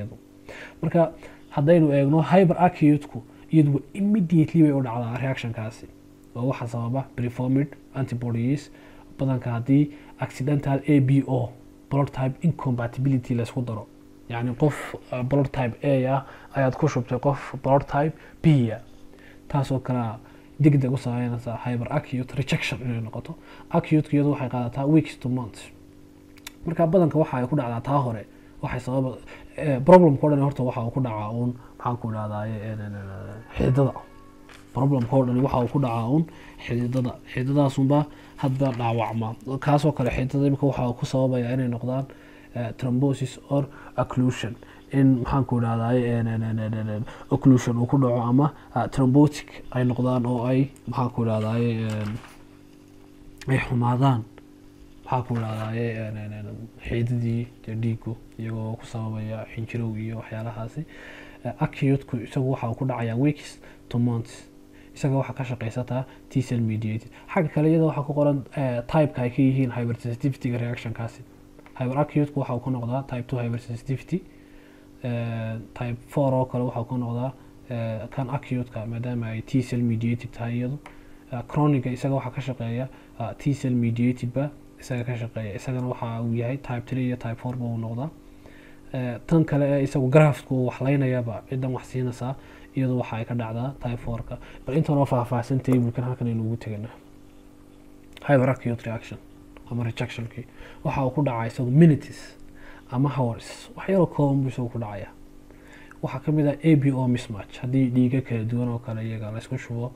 marka haddaynu eegno hyper acute-ku iyadu immediately bay u dhacdaa reactionkaasi oo waxaa sababa preformid antibodies badanka haddii accidental a b o blood type incompatibility laysku daro yacni qof uh, blood type a ah ayaad ku shubtay qof blood type b ah taasoo kalea degdeg u sameynaysa hyper acute rejection inay noqoto acute iyadu waxay qaadataa weeks to months marka badanka waxa ay ku dhacdaa taa hore waxay sababa problemka o dhan horta waxa uu ku dhacaa uun maxaan ku dhahdaye xididada problemka o dhan waxa uu ku dhacaa uun xididada xididadaasunba hadba dhaawacma kaasoo kale xididada imika waxa uu ku sababaya inay noqdaan trombosis or occlusion in maxaan ku dhahdaye occlusion uu ku dhaco ama trombotic ay noqdaan oo ay maxaan ku dhahdaye ay xumaadaan maxaa ku dhahdaye xiidadii dhiigu iyagoo ku sababaya xinjirow iyo waxyaalahaasi acutku isagu waxa uu ku dhacaya weeks to months isaga waxaa ka shaqeysataa t cell mediated xagga kale iyada waxaa ku qoran typeka ay ka yihiin hypersensitivity reactionkaasi hyper acutku waxa uu ku noqdaa type two hypersensitivity type four oo kale waxaa ku noqdaa kan acuteka maadaama ay t cell mediated tahay iyadu chroniga isaga waxaa ka shaqeeya t cell mediated ba isaga ka shaqeeya isagana waxa uu yahay type three iyo type four ba uu noqdaa tan kale ee isagu grafku uu waxlaynayaba cidan wax siinaysaa iyadu waxa ay ka dhacdaa type fourka bal intanoo faahfaahsan tablekan halkan aynu ugu teganaa hyper acute reaction ama rejectionkii waxa uu ku dhacaa isagu minutes ama hours wax yaroo kooban buu isagu ku dhacaya waxaa kamid ah a b o mismatch haddii dhiiga kala duwan oo kale iyaga laysku shubo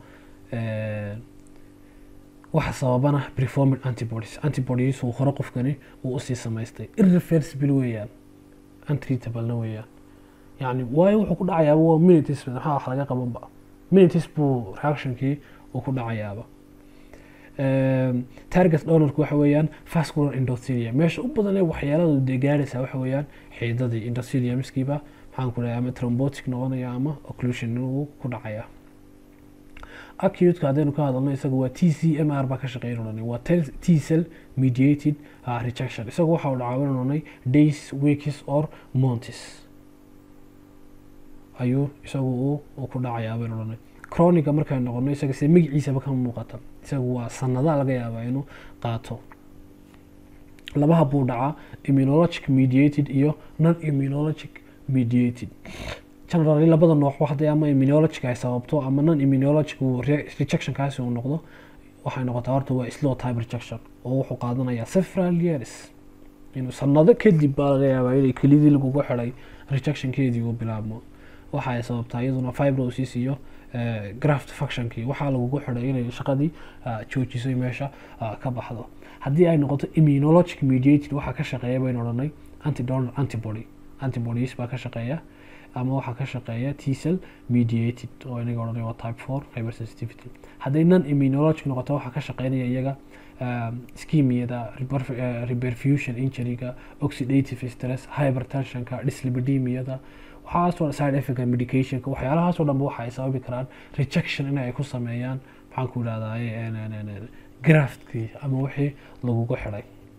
waxa sababana preformid antibodies antibodies uu hore qofkani uu usii samaystay irreversible weeyaan untreatablena weeyaan yani waayo wuxuu ku dhacayaaba waa minitis maxaa wax laga qabanba minitis buu reactionkii uu ku dhacayaaba target donorku waxa weeyaan vascular endothelia meesha u badan ee waxyeeladu dee gaaraysaa waxa weeyaan xiidadii endotheliumskiiba maxaan ku dhahay ama trombotic noqonaya ama occlusion uu ku dhacaya acuteka haddaynu ka hadalno isaga waa t c m r baa ka shaqeyn odhanay waa t cell mediated uh, rejection isaga waxa uu dhacaa odhanay days weeks or months ayuu isagu uu uu ku dhacayaa baynu odhanay chroniga markaynu noqono isaga sida magaciisaba ka muuqata isagu waa sanada laga yaabaa inuu qaato labaha buu dhacaa immunologic mediated iyo non immunologic mediated generally labada nooc hadday ama immunologic ay sababto ama non immunologic uu rejectionkaasi uu noqdo waxay noqotaa horta waa slow type rejection oo wuxuu qaadanayaa several years inuu sanado kadib baa laga yaabaa inay kelidii lagugu xiday rejectionkeedii uu bilaabmo waxa ay sababtaa iyaduna fibrosis iyo graft functionkii waxaa lagugu xiday inay shaqadii joojiso meesha ka baxdo haddii ay noqoto immunologic mediated waxaa ka shaqeeya baynu odhanay antidonor antibody antibodies baa ka shaqeeya ama waxaa ka shaqeeya t cell mediated oo inaga odhanay waa type four hypersensitivity hadday non immunologic noqoto waxaa ka shaqeynaya iyaga schemiyada reperfusion injuryga oxidative stress hypertensionka dyslipidemiyada waxaasoo side effect medicationka waxyaalahaasoo dhanba waxa ay sababi karaan rejection in ay ku sameeyaan maxaan ku idhahdaye graftkii ama wixii lagugu xidhay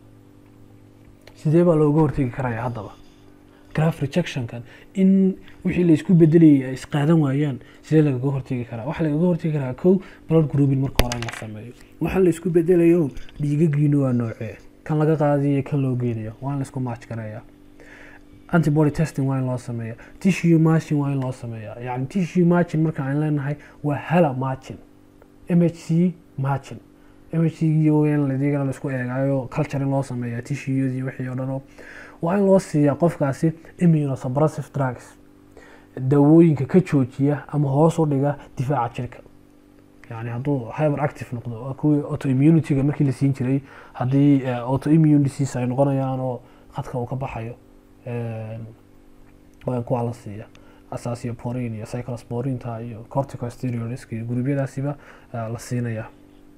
sidee baa looga hortegi karaya haddaba graf rejectionkan in wixii laysku bedelayay ay isqaadan waayaan sidee lagaga hortegi karaa waxaa lagaga hortegi karaa kow blood grouping marka hore in la sameeyo waxaa laysku bedelayo dhiigagiinu waa noocee kan laga qaadiyo kan loo geenayo waa in laysku match gareeya antibody testing waa in loo sameeya tissue matching waa in loo sameeya yani tissue matching marka aan leenahay waa hala matching mhc matching mhc in ladigana laisku eegaayo culture in loo sameeya tissueyadii wixii oo dhan waa in loo siiyaa qofkaasi immunosuppressive drugs dawooyinka ka joojiya ama hoos u dhiga difaaca jirka yani hadduu hyper active noqdo kuwii autoimmunityga markii la siin jiray haddii autoimmune disease ay noqonayaan oo khadka uu ka baxayo waa in kuwaa la siiya asasioporin iyo cyclosporinta iyo corticosteroids iyo gurubyadaasiba la siinaya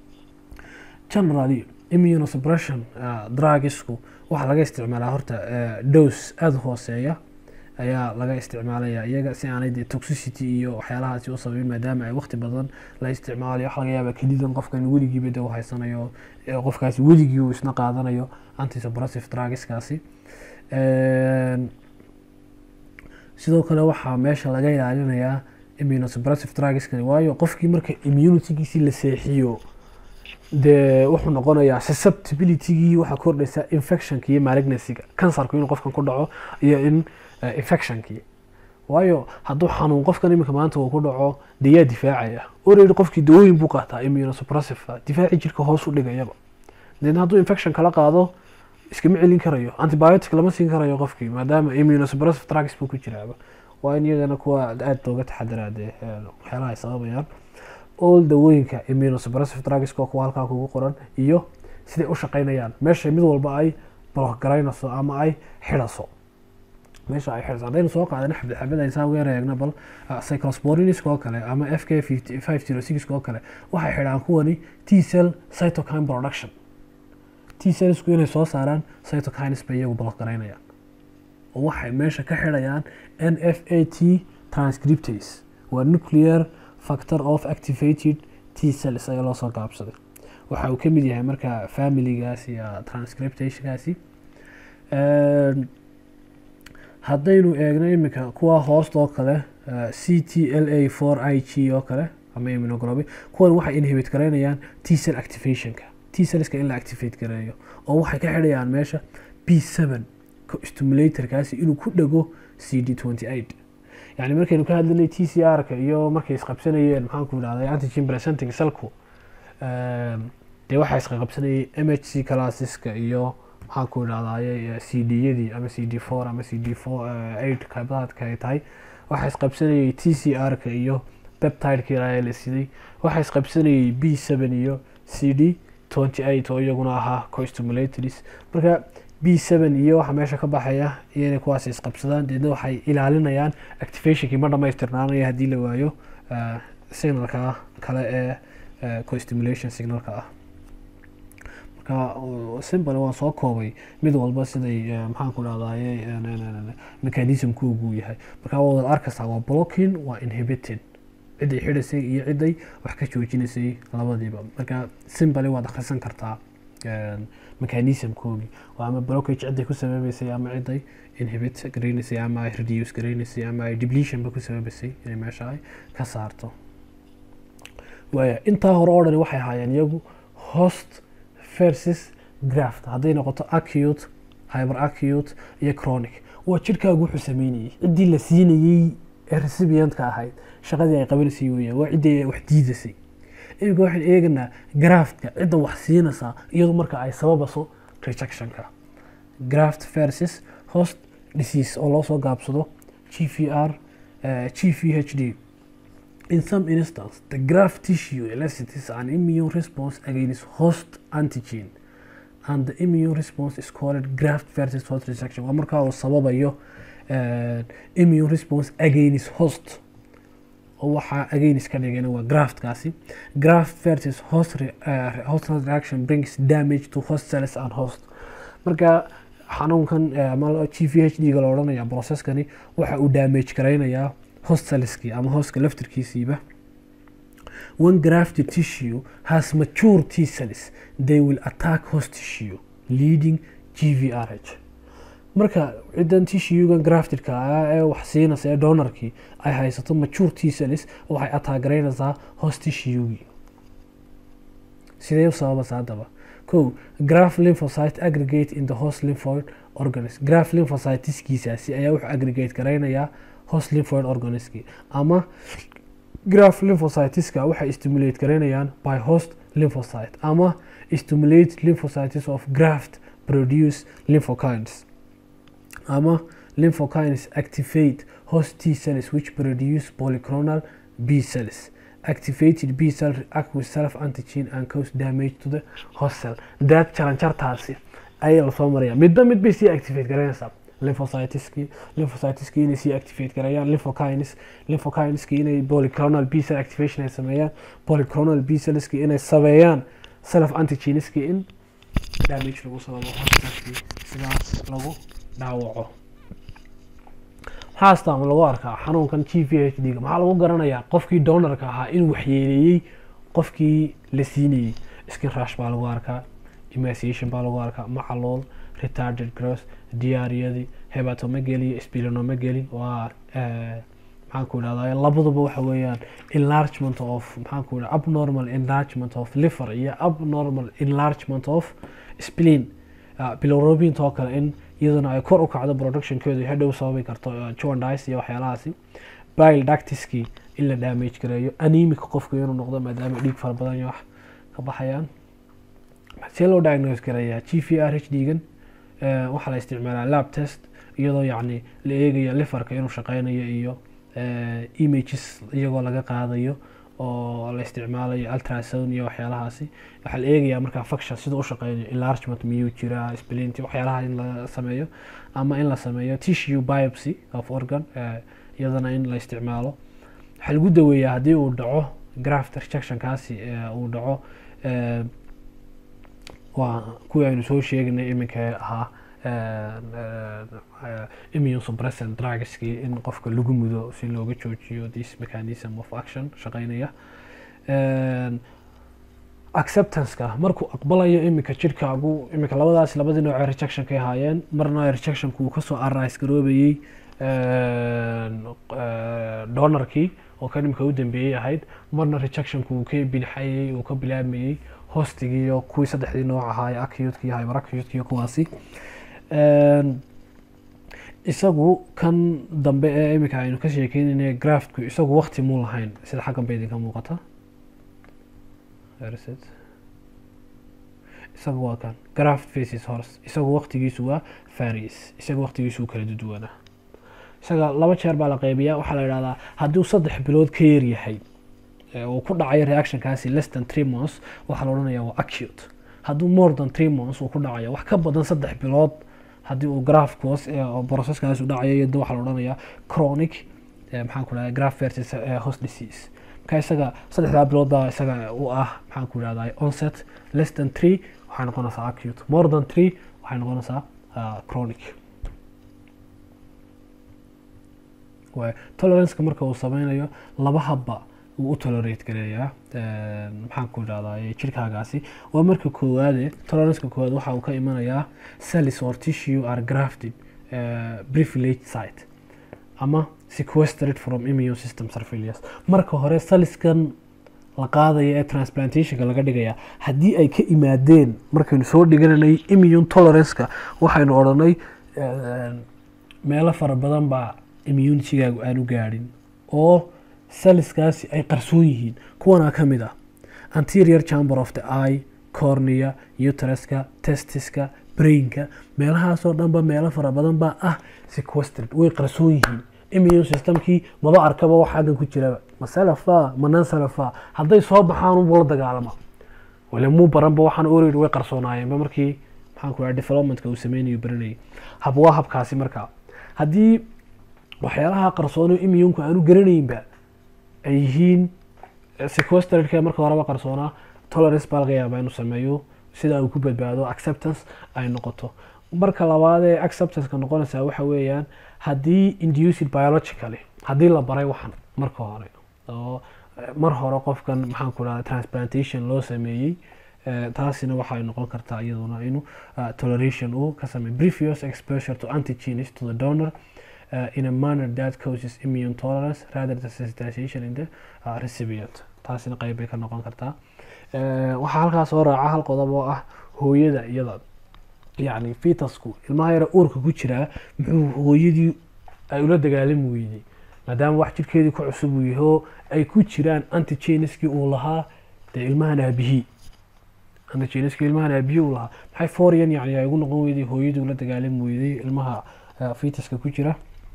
generally immunosuppression drugisku waxaa laga isticmaalaa horta dose aada u hooseeya ayaa laga isticmaalaya iyaga si aanay dee toxicity iyo waxyaalahaasi u sababin maadaama ay waqti badan la isticmaalayo waxa laga yaabaa kelidan qofkan weligiiba de u haysanayo qofkaasi weligii uu isna qaadanayo antisuppressive drugiskaasi sidoo kale waxaa meesha laga ilaalinayaa immunosuppressive drugskani waayo qofkii marka immunitygiisii la seexiyo dee wuxuu noqonayaa susceptibilitygii waxaa kordhaysa infectionka iyo malignancyga kansarku inuu qofkan ku dhaco iyo in eh, infectionkii waayo hadduu xanuun qofkan iminka maanta uu ku dhaco dee yaa difaacaya already qofkii dawooyin buu qaataa immunosuppressive difaaci jirka hoos u dhigayaba deedna hadduu infection kala qaado iskama celin karayo antibiotic lama siin karayo qofkii maadaama immunosuppressive drugs buu ku jiraaba waa in iyagana kuwa aada looga taxadiraa dee eh, waxyaalaha ay sababayaan all dawooyinka immunosuppressive drugska kuwa halkaa kugu qoran iyo siday u shaqeynayaan meesha mid walba ay block garaynayso ama ay xidhaso meesha ay xidhaso haddaynu soo qaadana xabdi xabad ay saa uga eegna bal uh, cyclosporiniska oo kale ama f k five zero six oo kale waxay xidhaan kuwani t cell cytokine production t cellsku inay soo saaraan cytokines bay iyagu block garaynayaan oo waxay meesha ka xidhayaan n f a t transcriptase waa nuclear factor of activated t cells ayaa loo soo gaabsaday waxa uu ka mid yahay marka familigaas iyo transcriptationkaasi Een, haddaynu eegno iminka kuwa hoosta oo kale eh, c t l a four i g oo kale ama immunoglobin kuwan waxay inhibit garaynayaan t cell activationka t cellska in la activate gareeyo oo waxay ka xidhayaan meesha b seven stimulatorkaasi inuu ku dhego c d twenty eight yani markaynu ka hadlinay t c r ka iyo markay isqabsanayeen maxaanku idhahday antigen presenting cellku Ehm, dee waxaa isqaqabsanayay m h c classeska iyo maxaanku idhahdaye c d yadii ama c d four ama c d four eight qaybaadka ay tahay waxaa isqabsanayay t c r ka iyo peptideka ilaa la siday waxaa isqabsanayay b seven iyo c d twenty eight oo iyaguna ahaa costimulatories marka b seven iyo waxa meesha ka baxaya iyo inay kuwaas isqabsadaan deedna waxay ilaalinayaan activationkii ma dhamaystirnaanaya haddii la waayo eh, signalka kale ee eh, co-stimulation signalka ah marka uh, simple waan soo koobay mid walba siday eh, maxaan ku dhahdaye mechanismkoogu yahay marka waa wada arkaysaa waa blocking waa inhibited ciday xidhaysay iyo ciday wax ka joojinaysay labadiiba marka simple waad akhrisan kartaa een, mechanismkoogii waa ama blockage ciday ku sababaysay ama ciday inhibit garaynaysay ama ay reduce garaynaysay ama ay depletionba ku sababaysay inay meesha ay ka saarto waaya intaa hore oo dhani waxay ahaayeen iyagu host versus graft hadday noqoto acute hyper acute iyo chronic waa jidhkaagu wuxuu sameynayay ciddii la siinayey ee recipientka ahayd shaqadii ay qabanaysay weeyaan waa ciddii wax diidasay iminka waxaan eeganaa graftka cidda wax siinaysaa iyadu marka ay sababaso rejectionka graft versus host disease oo loo soo gaabsado g v r g v h d In some instances, the graft tissue elicits an immune response against host antigen, and the immune response is called graft versus host rejection. Waa markaa uu sababayo eh, immune response against host oo waxaa against ka dhigana waa graftkaasi graft versus host, re, uh, host reaction brings damage to host cells and host marka xanuunkan eh, ama g v h d ga la odhanaya processkani waxa uu damage garaynayaa host cellskii ama hostka laftirkiisiiba when grafted tissue has mature T cells they will attack host tissue leading GVRH marka cidan tissuegan graftedka ah ee wax siinaysa ee donorkii ay haysato mature T cells waxay ataagaraynaysaa host tissuegii sidee u sababaysa haddaba ko graph lymphocyte aggregate in the host lymphoid organism graph lymphocyteskiisaasi ayaa wuxuu aggregate garaynayaa host lymphoid organismki ama graph lymphocyteska waxay stimulate garaynayaan by host lymphocyte ama stimulate lymphocytes of graft produce lymphokines ama lymphokines activate host T cells which produce polyclonal B cells activated B cell react with self antigen and cause damage to the host cell daad jaranjartaasi ayaa lasoo maraya midba mid bay sii activate garanaysaa lymphocyteski lymphocyteski inay sii activate garayaan lymphokines lymphokineski inay polyclonal B cell activation ay sameeyaan polyclonal B cellski inay sameeyaan self antigeneski in damage lagu sababo hospitalki sidaas lagu dhaawaco maxaa astaama lagu arkaa xanuunkan g v h d ga maxaa lagu garanayaa qofkii donorka ahaa inuu waxyeeleeyey qofkii la siinayey skin rush baa lagu arkaa emaciation baa lagu arkaa macalool retarded gross diyaariyadii hepatomegaly iyo splenomegaly waa maxaan ku idhahdaa labaduba waxa weeyaan enlargement of maxaan ku idhahda abnormal enlargement of liver iyo abnormal enlargement of spleen bilirubinta oo kale in iyaduna ay kor u kacdo productionkeedu hadhow sababi karto jaundice iyo waxyaalahaasi bile ductiskii in la damage gareeyo anemic qofku inuu noqdo maadaama dhiig fara badan iyo wax ka baxayaan see loo diagnose gareeyaa g v r h dhiigan waxaa la isticmaalaa lab test iyadoo yacni la eegaya liverka inuu shaqeynayo iyo images iyagoo laga qaadayo oo la isticmaalayo ultrasound iyo waxyaalahaasi waxaa la eegayaa markaa function sida u shaqeynayo enlargement miyuu jiraa splinti waxyaalaha in la sameeyo ama in la sameeyo tissue biopsy of organ iyadana in la isticmaalo waxaa lagu daweeyaa haddii uu dhaco graft rejectionkaasi uu dhaco waa kuwii aynu soo sheegnay iminka ahaa immune suppressant drugskii in qofka lagu mudo si looga joojiyo this mechanism of action shaqeynaya acceptanceka markuu aqbalayo iminka jirhkaagu iminka labadaas labadii nooc ee rejectionka ay ahaayeen marna rejectionku uu kasoo arise garoobayey donorkii oo kan imika u dambeeyey ahayd marna rejectionku uu ka binxayey uu ka bilaabmayey hostigii iyo kuwii saddexdii nooc ahaa ee acute iyo hyperacute iyo kuwaasi isagu kan dambe ee iminka aynu ka sheekeynayna graftku isagu wakti muu lahayn sida xaggan ba idinka muuqata isagu waa kan graft faces horse isagu waktigiisu waa faris isaga waktigiisu kala duduwanaa isaga laba jeer baa la qeybiyaa waxaa la idhahdaa hadduu saddex bilood ka yar yahay uu ku dhacayo reactionkaasi less than three months waxaa la odhanaya waa acute hadduu more than three months uu ku dhacayo wax ka badan saddex bilood haddii uu grafkos processkaas u dhacayo iyada waxaa la odhanayaa chronic maxaan ku dhahda graf versus host disease marka isaga saddexdaa bilood baa isaga u ah maxaan ku dhahdaa onset less than three waxay noqonaysaa acute more than three waxay noqonaysaa chronic toleranceka marka uu sameynayo laba habba uu u tolerate gareeyaa maxaan ku idhahdaa jirkaagaasi waa marka koowaade toleranceka koowaad waxa uu ka imanayaa cells or tissue are grafted privilege site ama sequestered from immune system surveillance marka hore saliskan la qaadaya ee transplantationka laga dhigaya haddii ay ka imaadeen markaynu soo dhigananay immune toleranceka waxaynu odhanay meelo fara badan baa immunitygaagu aanu gaadhin oo saliskaasi ay qarsoon yihiin kuwanaa ka mid ah anterior chamber of the eye cornea uteruska testiska brainka meelahaasoo dhanba meelo fara badan baa ah sequestered way qarsoon yihiin immune systemkii maba arkaba wax xaggan ku jiraba ma salafa ma nan salafa hadday soo baxaan unbuu la dagaalama wale muu baranba waxaan orid way qarsoonaayeenba markii maxaan ku dhaha developmentka uu sameynayo baranayay hab waa habkaasi marka haddii waxyaalaha qarsoono immunku aanu garanaynba ay yihiin sequesteredka marka horeba qarsoonaa tolerance baa laga yaabaa inuu sameeyo sida uu ku badbaado acceptance ay noqoto marka labaad ee acceptanceka noqonaysaa waxa weeyaan haddii induced biologically haddii la baray waxan marka hore oo mar hore qofkan maxaan ku dhahda transplantation loo sameeyey taasina waxay noqon kartaa iyaduna inuu toleration uu ka sameeyo previous exposure to antigenes to the donor uh, in a manner that causes immune tolerance rather than sensitization in the uh, recipient taasina qeyb bay ka noqon kartaa waxaa halkaas soo raaca hal qodob oo ah hooyada iyada yacni fitasku ilmaha yara uurka ku jiraa muxuu hooyadii ay ula dagaalami weydey maadaama wax jirkeedii ku cusub uu yahay oo ay ku jiraan antigeneskii uu lahaa dee ilmahan aabihii antigeneskii ilmahan aabihii uu lahaa maxay forian yani ay ugu noqon weyday hooyadii ula dagaalami weydey ilmaha fitaska ku jira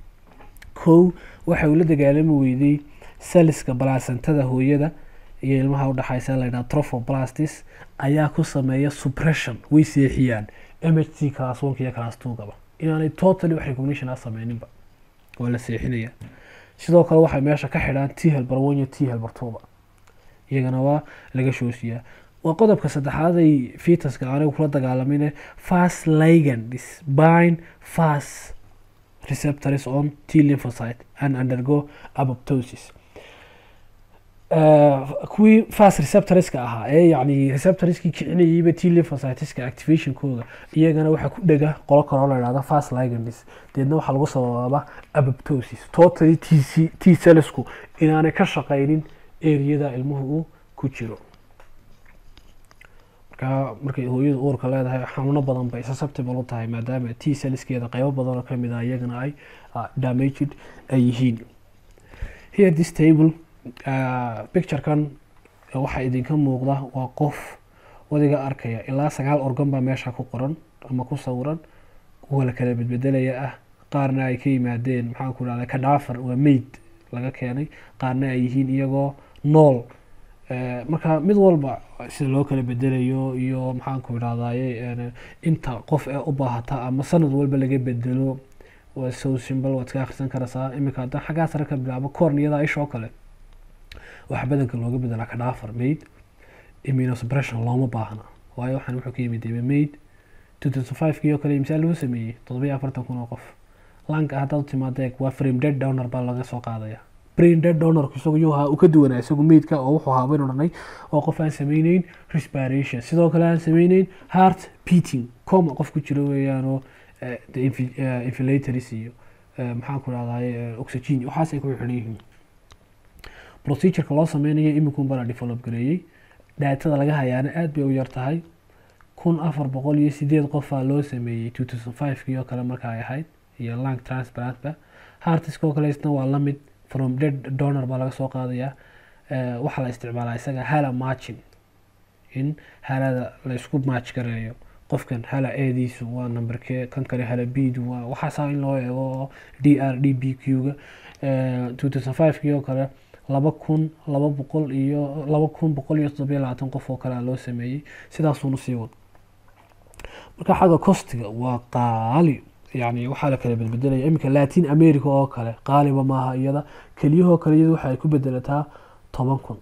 kow waxay ula dagaalami weydey saliska balaasantada hooyada iyo ilmaha udhexaysa la ydhaha trophoblastis ayaa ku sameeya suppression way seexiyaan m h c class onka iyo class twogaba inaanay totally wax recognition a sameyninba waa la seexinaya sidoo kale waxay meesha ka xidhaan t helbar one iyo t helbar twoba iyagana waa laga shoosiyaa waa qodobka saddexaad ay fitaska anigu kula dagaalamin fast ligandis bine fast receptors on t lymphocyte and undergo apoptosis kuwii fast receptorska ahaa ee yacni receptorskii kicinayayba t lymphocyteska activationkooda iyagana waxaa ku dhega qolo kaloo la idhahda fast ligands deedna waxaa lagu sababaaba apoptosis totally t c t cellsku inaanay ka shaqaynin eriyada ilmuhu uu ku jiro marka markay hooyada uurka leedahay xanuuno badan bay susceptible u tahay maadaama t cellskeeda qeybo badan oo kamid ah iyagana ay damaged ay yihiin here this table picturekan waxaa idinka muuqda waa qof wadiga arkaya ilaa sagaal organ baa meesha ku qoran ama ku sawiran kuwa la kala bedbedelaya ah qaarna ay ka yimaadeen maxaan ku dhahda kadhaafar waa mayd laga keenay qaarna ay yihiin iyagoo nool marka mid walba sida loo kala bedelayo iyo maxaan ku idhahdaye inta qof ee u baahata ama sanad walba laga bedelo waa so simple waad ka akhrisan karaysaa iminka haddaan xaggaa sare ka bilaabo corniyada ishoo kale waxaa badanka looga bedelaa kadhaafar maid immunosuppression looma baahna waayo waxaan wuxuu ka yimid maid two thousand five kii oo kale misaal lagu sameeyey toddobiyo afartan kun oo qof lanka haddaad u timaadeeg waa frame dead donor baa laga soo qaadaya brain dead donorku isagu yuu ahaa uu ka duwanaa isagu meydka oo wuxuu ahaa baynu dhanay oo qof aan sameyneyn respiration sidoo kale aan sameyneyn heart beating coma qof ku jiro weeyaanoo infilatories iyo maxaan ku dhahdaye oxygen waxaas ay ku xidhan yihiin procedureka loo sameynayo iminkun baa la develop gareeyey dhaatada laga hayaana aada bay u yar tahay kun afar boqol iyo sideed qofaa loo sameeyey two thousand five kii oo kale marka ay ahayd iyo lang transplantba hartiska oo kale isna waa lamid from dead donor baa laga soo qaadayaa waxaa la isticmaalaa isaga hala margin in halada la isku match gareeyo qofkan hala eediisu waa numberkee kan kale hala bdu waa waxaasaa in loo eego d r d b q-ga two thousand five kii oo kale laba kun laba boqol iyo laba kun boqol iyo toddobiyo labaatan qof oo kale loo sameeyey sidaasuuna sii wad marka xagga costiga waa qaali yani waxaa la kala bedbedelaya iminka latin america oo kale qaaliba maaha iyada keliyahoo kale iyada waxa ay ku bedelataa toban kun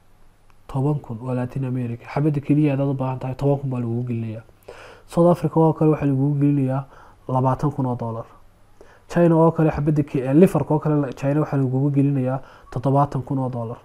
toban kun waa latin america xabadda keliya hadaad u baahan tahay toban kun baa lagugu gelinayaa south africa oo kale waxaa lagugu gelinayaa labaatan kun oo dollar china oo kale xabadda liverka oo kale china waxaa lagugu gelinayaa toddobaatan kun oo dollar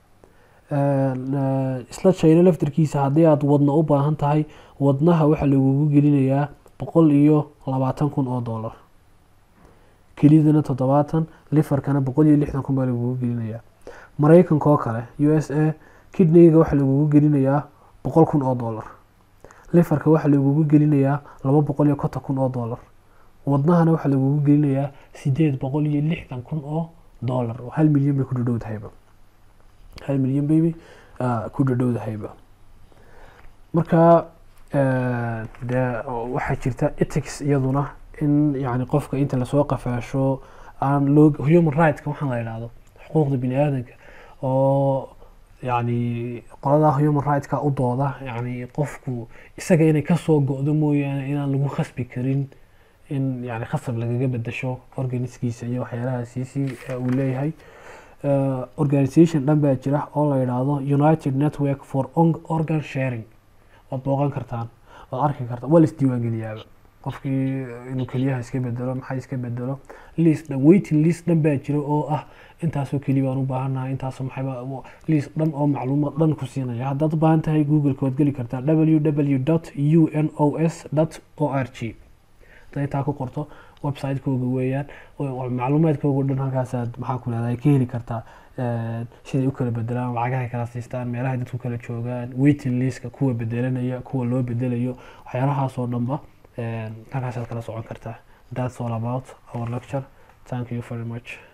isla china laftarkiisa haddii aad wadna u baahan tahay wadnaha waxaa lagugu gelinayaa boqol iyo labaatan kun oo dollar kelidana toddobaatan liverkana boqol iyo lixdan kun baa lagugu gelinayaa maraykanka oo kale u s a kidneyga waxaa lagugu gelinayaa boqol kun oo dollar liverka waxaa lagugu gelinayaa laba boqol iyo konton kun oo dollar wadnahana waxaa lagugu gelinayaa sideed boqol iyo lixdan kun oo dollar oo hal milyan bay ku dhadhowdahayba hal milyan bayba ku dhadhowdahayba marka dee waxaa jirta ethics iyaduna in yani qofka inta lasoo qafaasho aan loo human rightska waxaan la idhaahdo xuquuqda bini aadanka oo yani qoladaa human rightska u dooda yani qofku isaga inay kasoo go-do mooyaane inaan lagu khasbi karin in yani khasab lagaga bedasho organiskiisa iyo waxyaalahaasiisi uu leeyahay organisation dhan baa jira oo la yidhaahdo united network for organ sharing waad booqan kartaan waad arki kartaan waa la isdiiwaangeliyaaba qofkii inuu keliyaha iska bedelo maxaa iska bedelo list dhan waiting list dhan baa jira oo ah intaasoo keliya baan u baahannahay intaasoo maxayba list dhan oo macluumaad dhan ku siinaya haddaad u baahan tahay googleka waad geli kartaa www dot u n o s dot o r g haddaad intaa ku qorto website-kooga weeyaan macluumaadkooga dhan halkaasaad maxaa ku leedahay ka heli kartaa siday u kala bedelaan lacagahay kala siistaan meelahay dadku kala joogaan waiting listka kuwa bedelanaya kuwa loo bedelayo waxyaalahaasoo dhanba halkaasaad kala socon kartaa that's all about our lecture thank you very much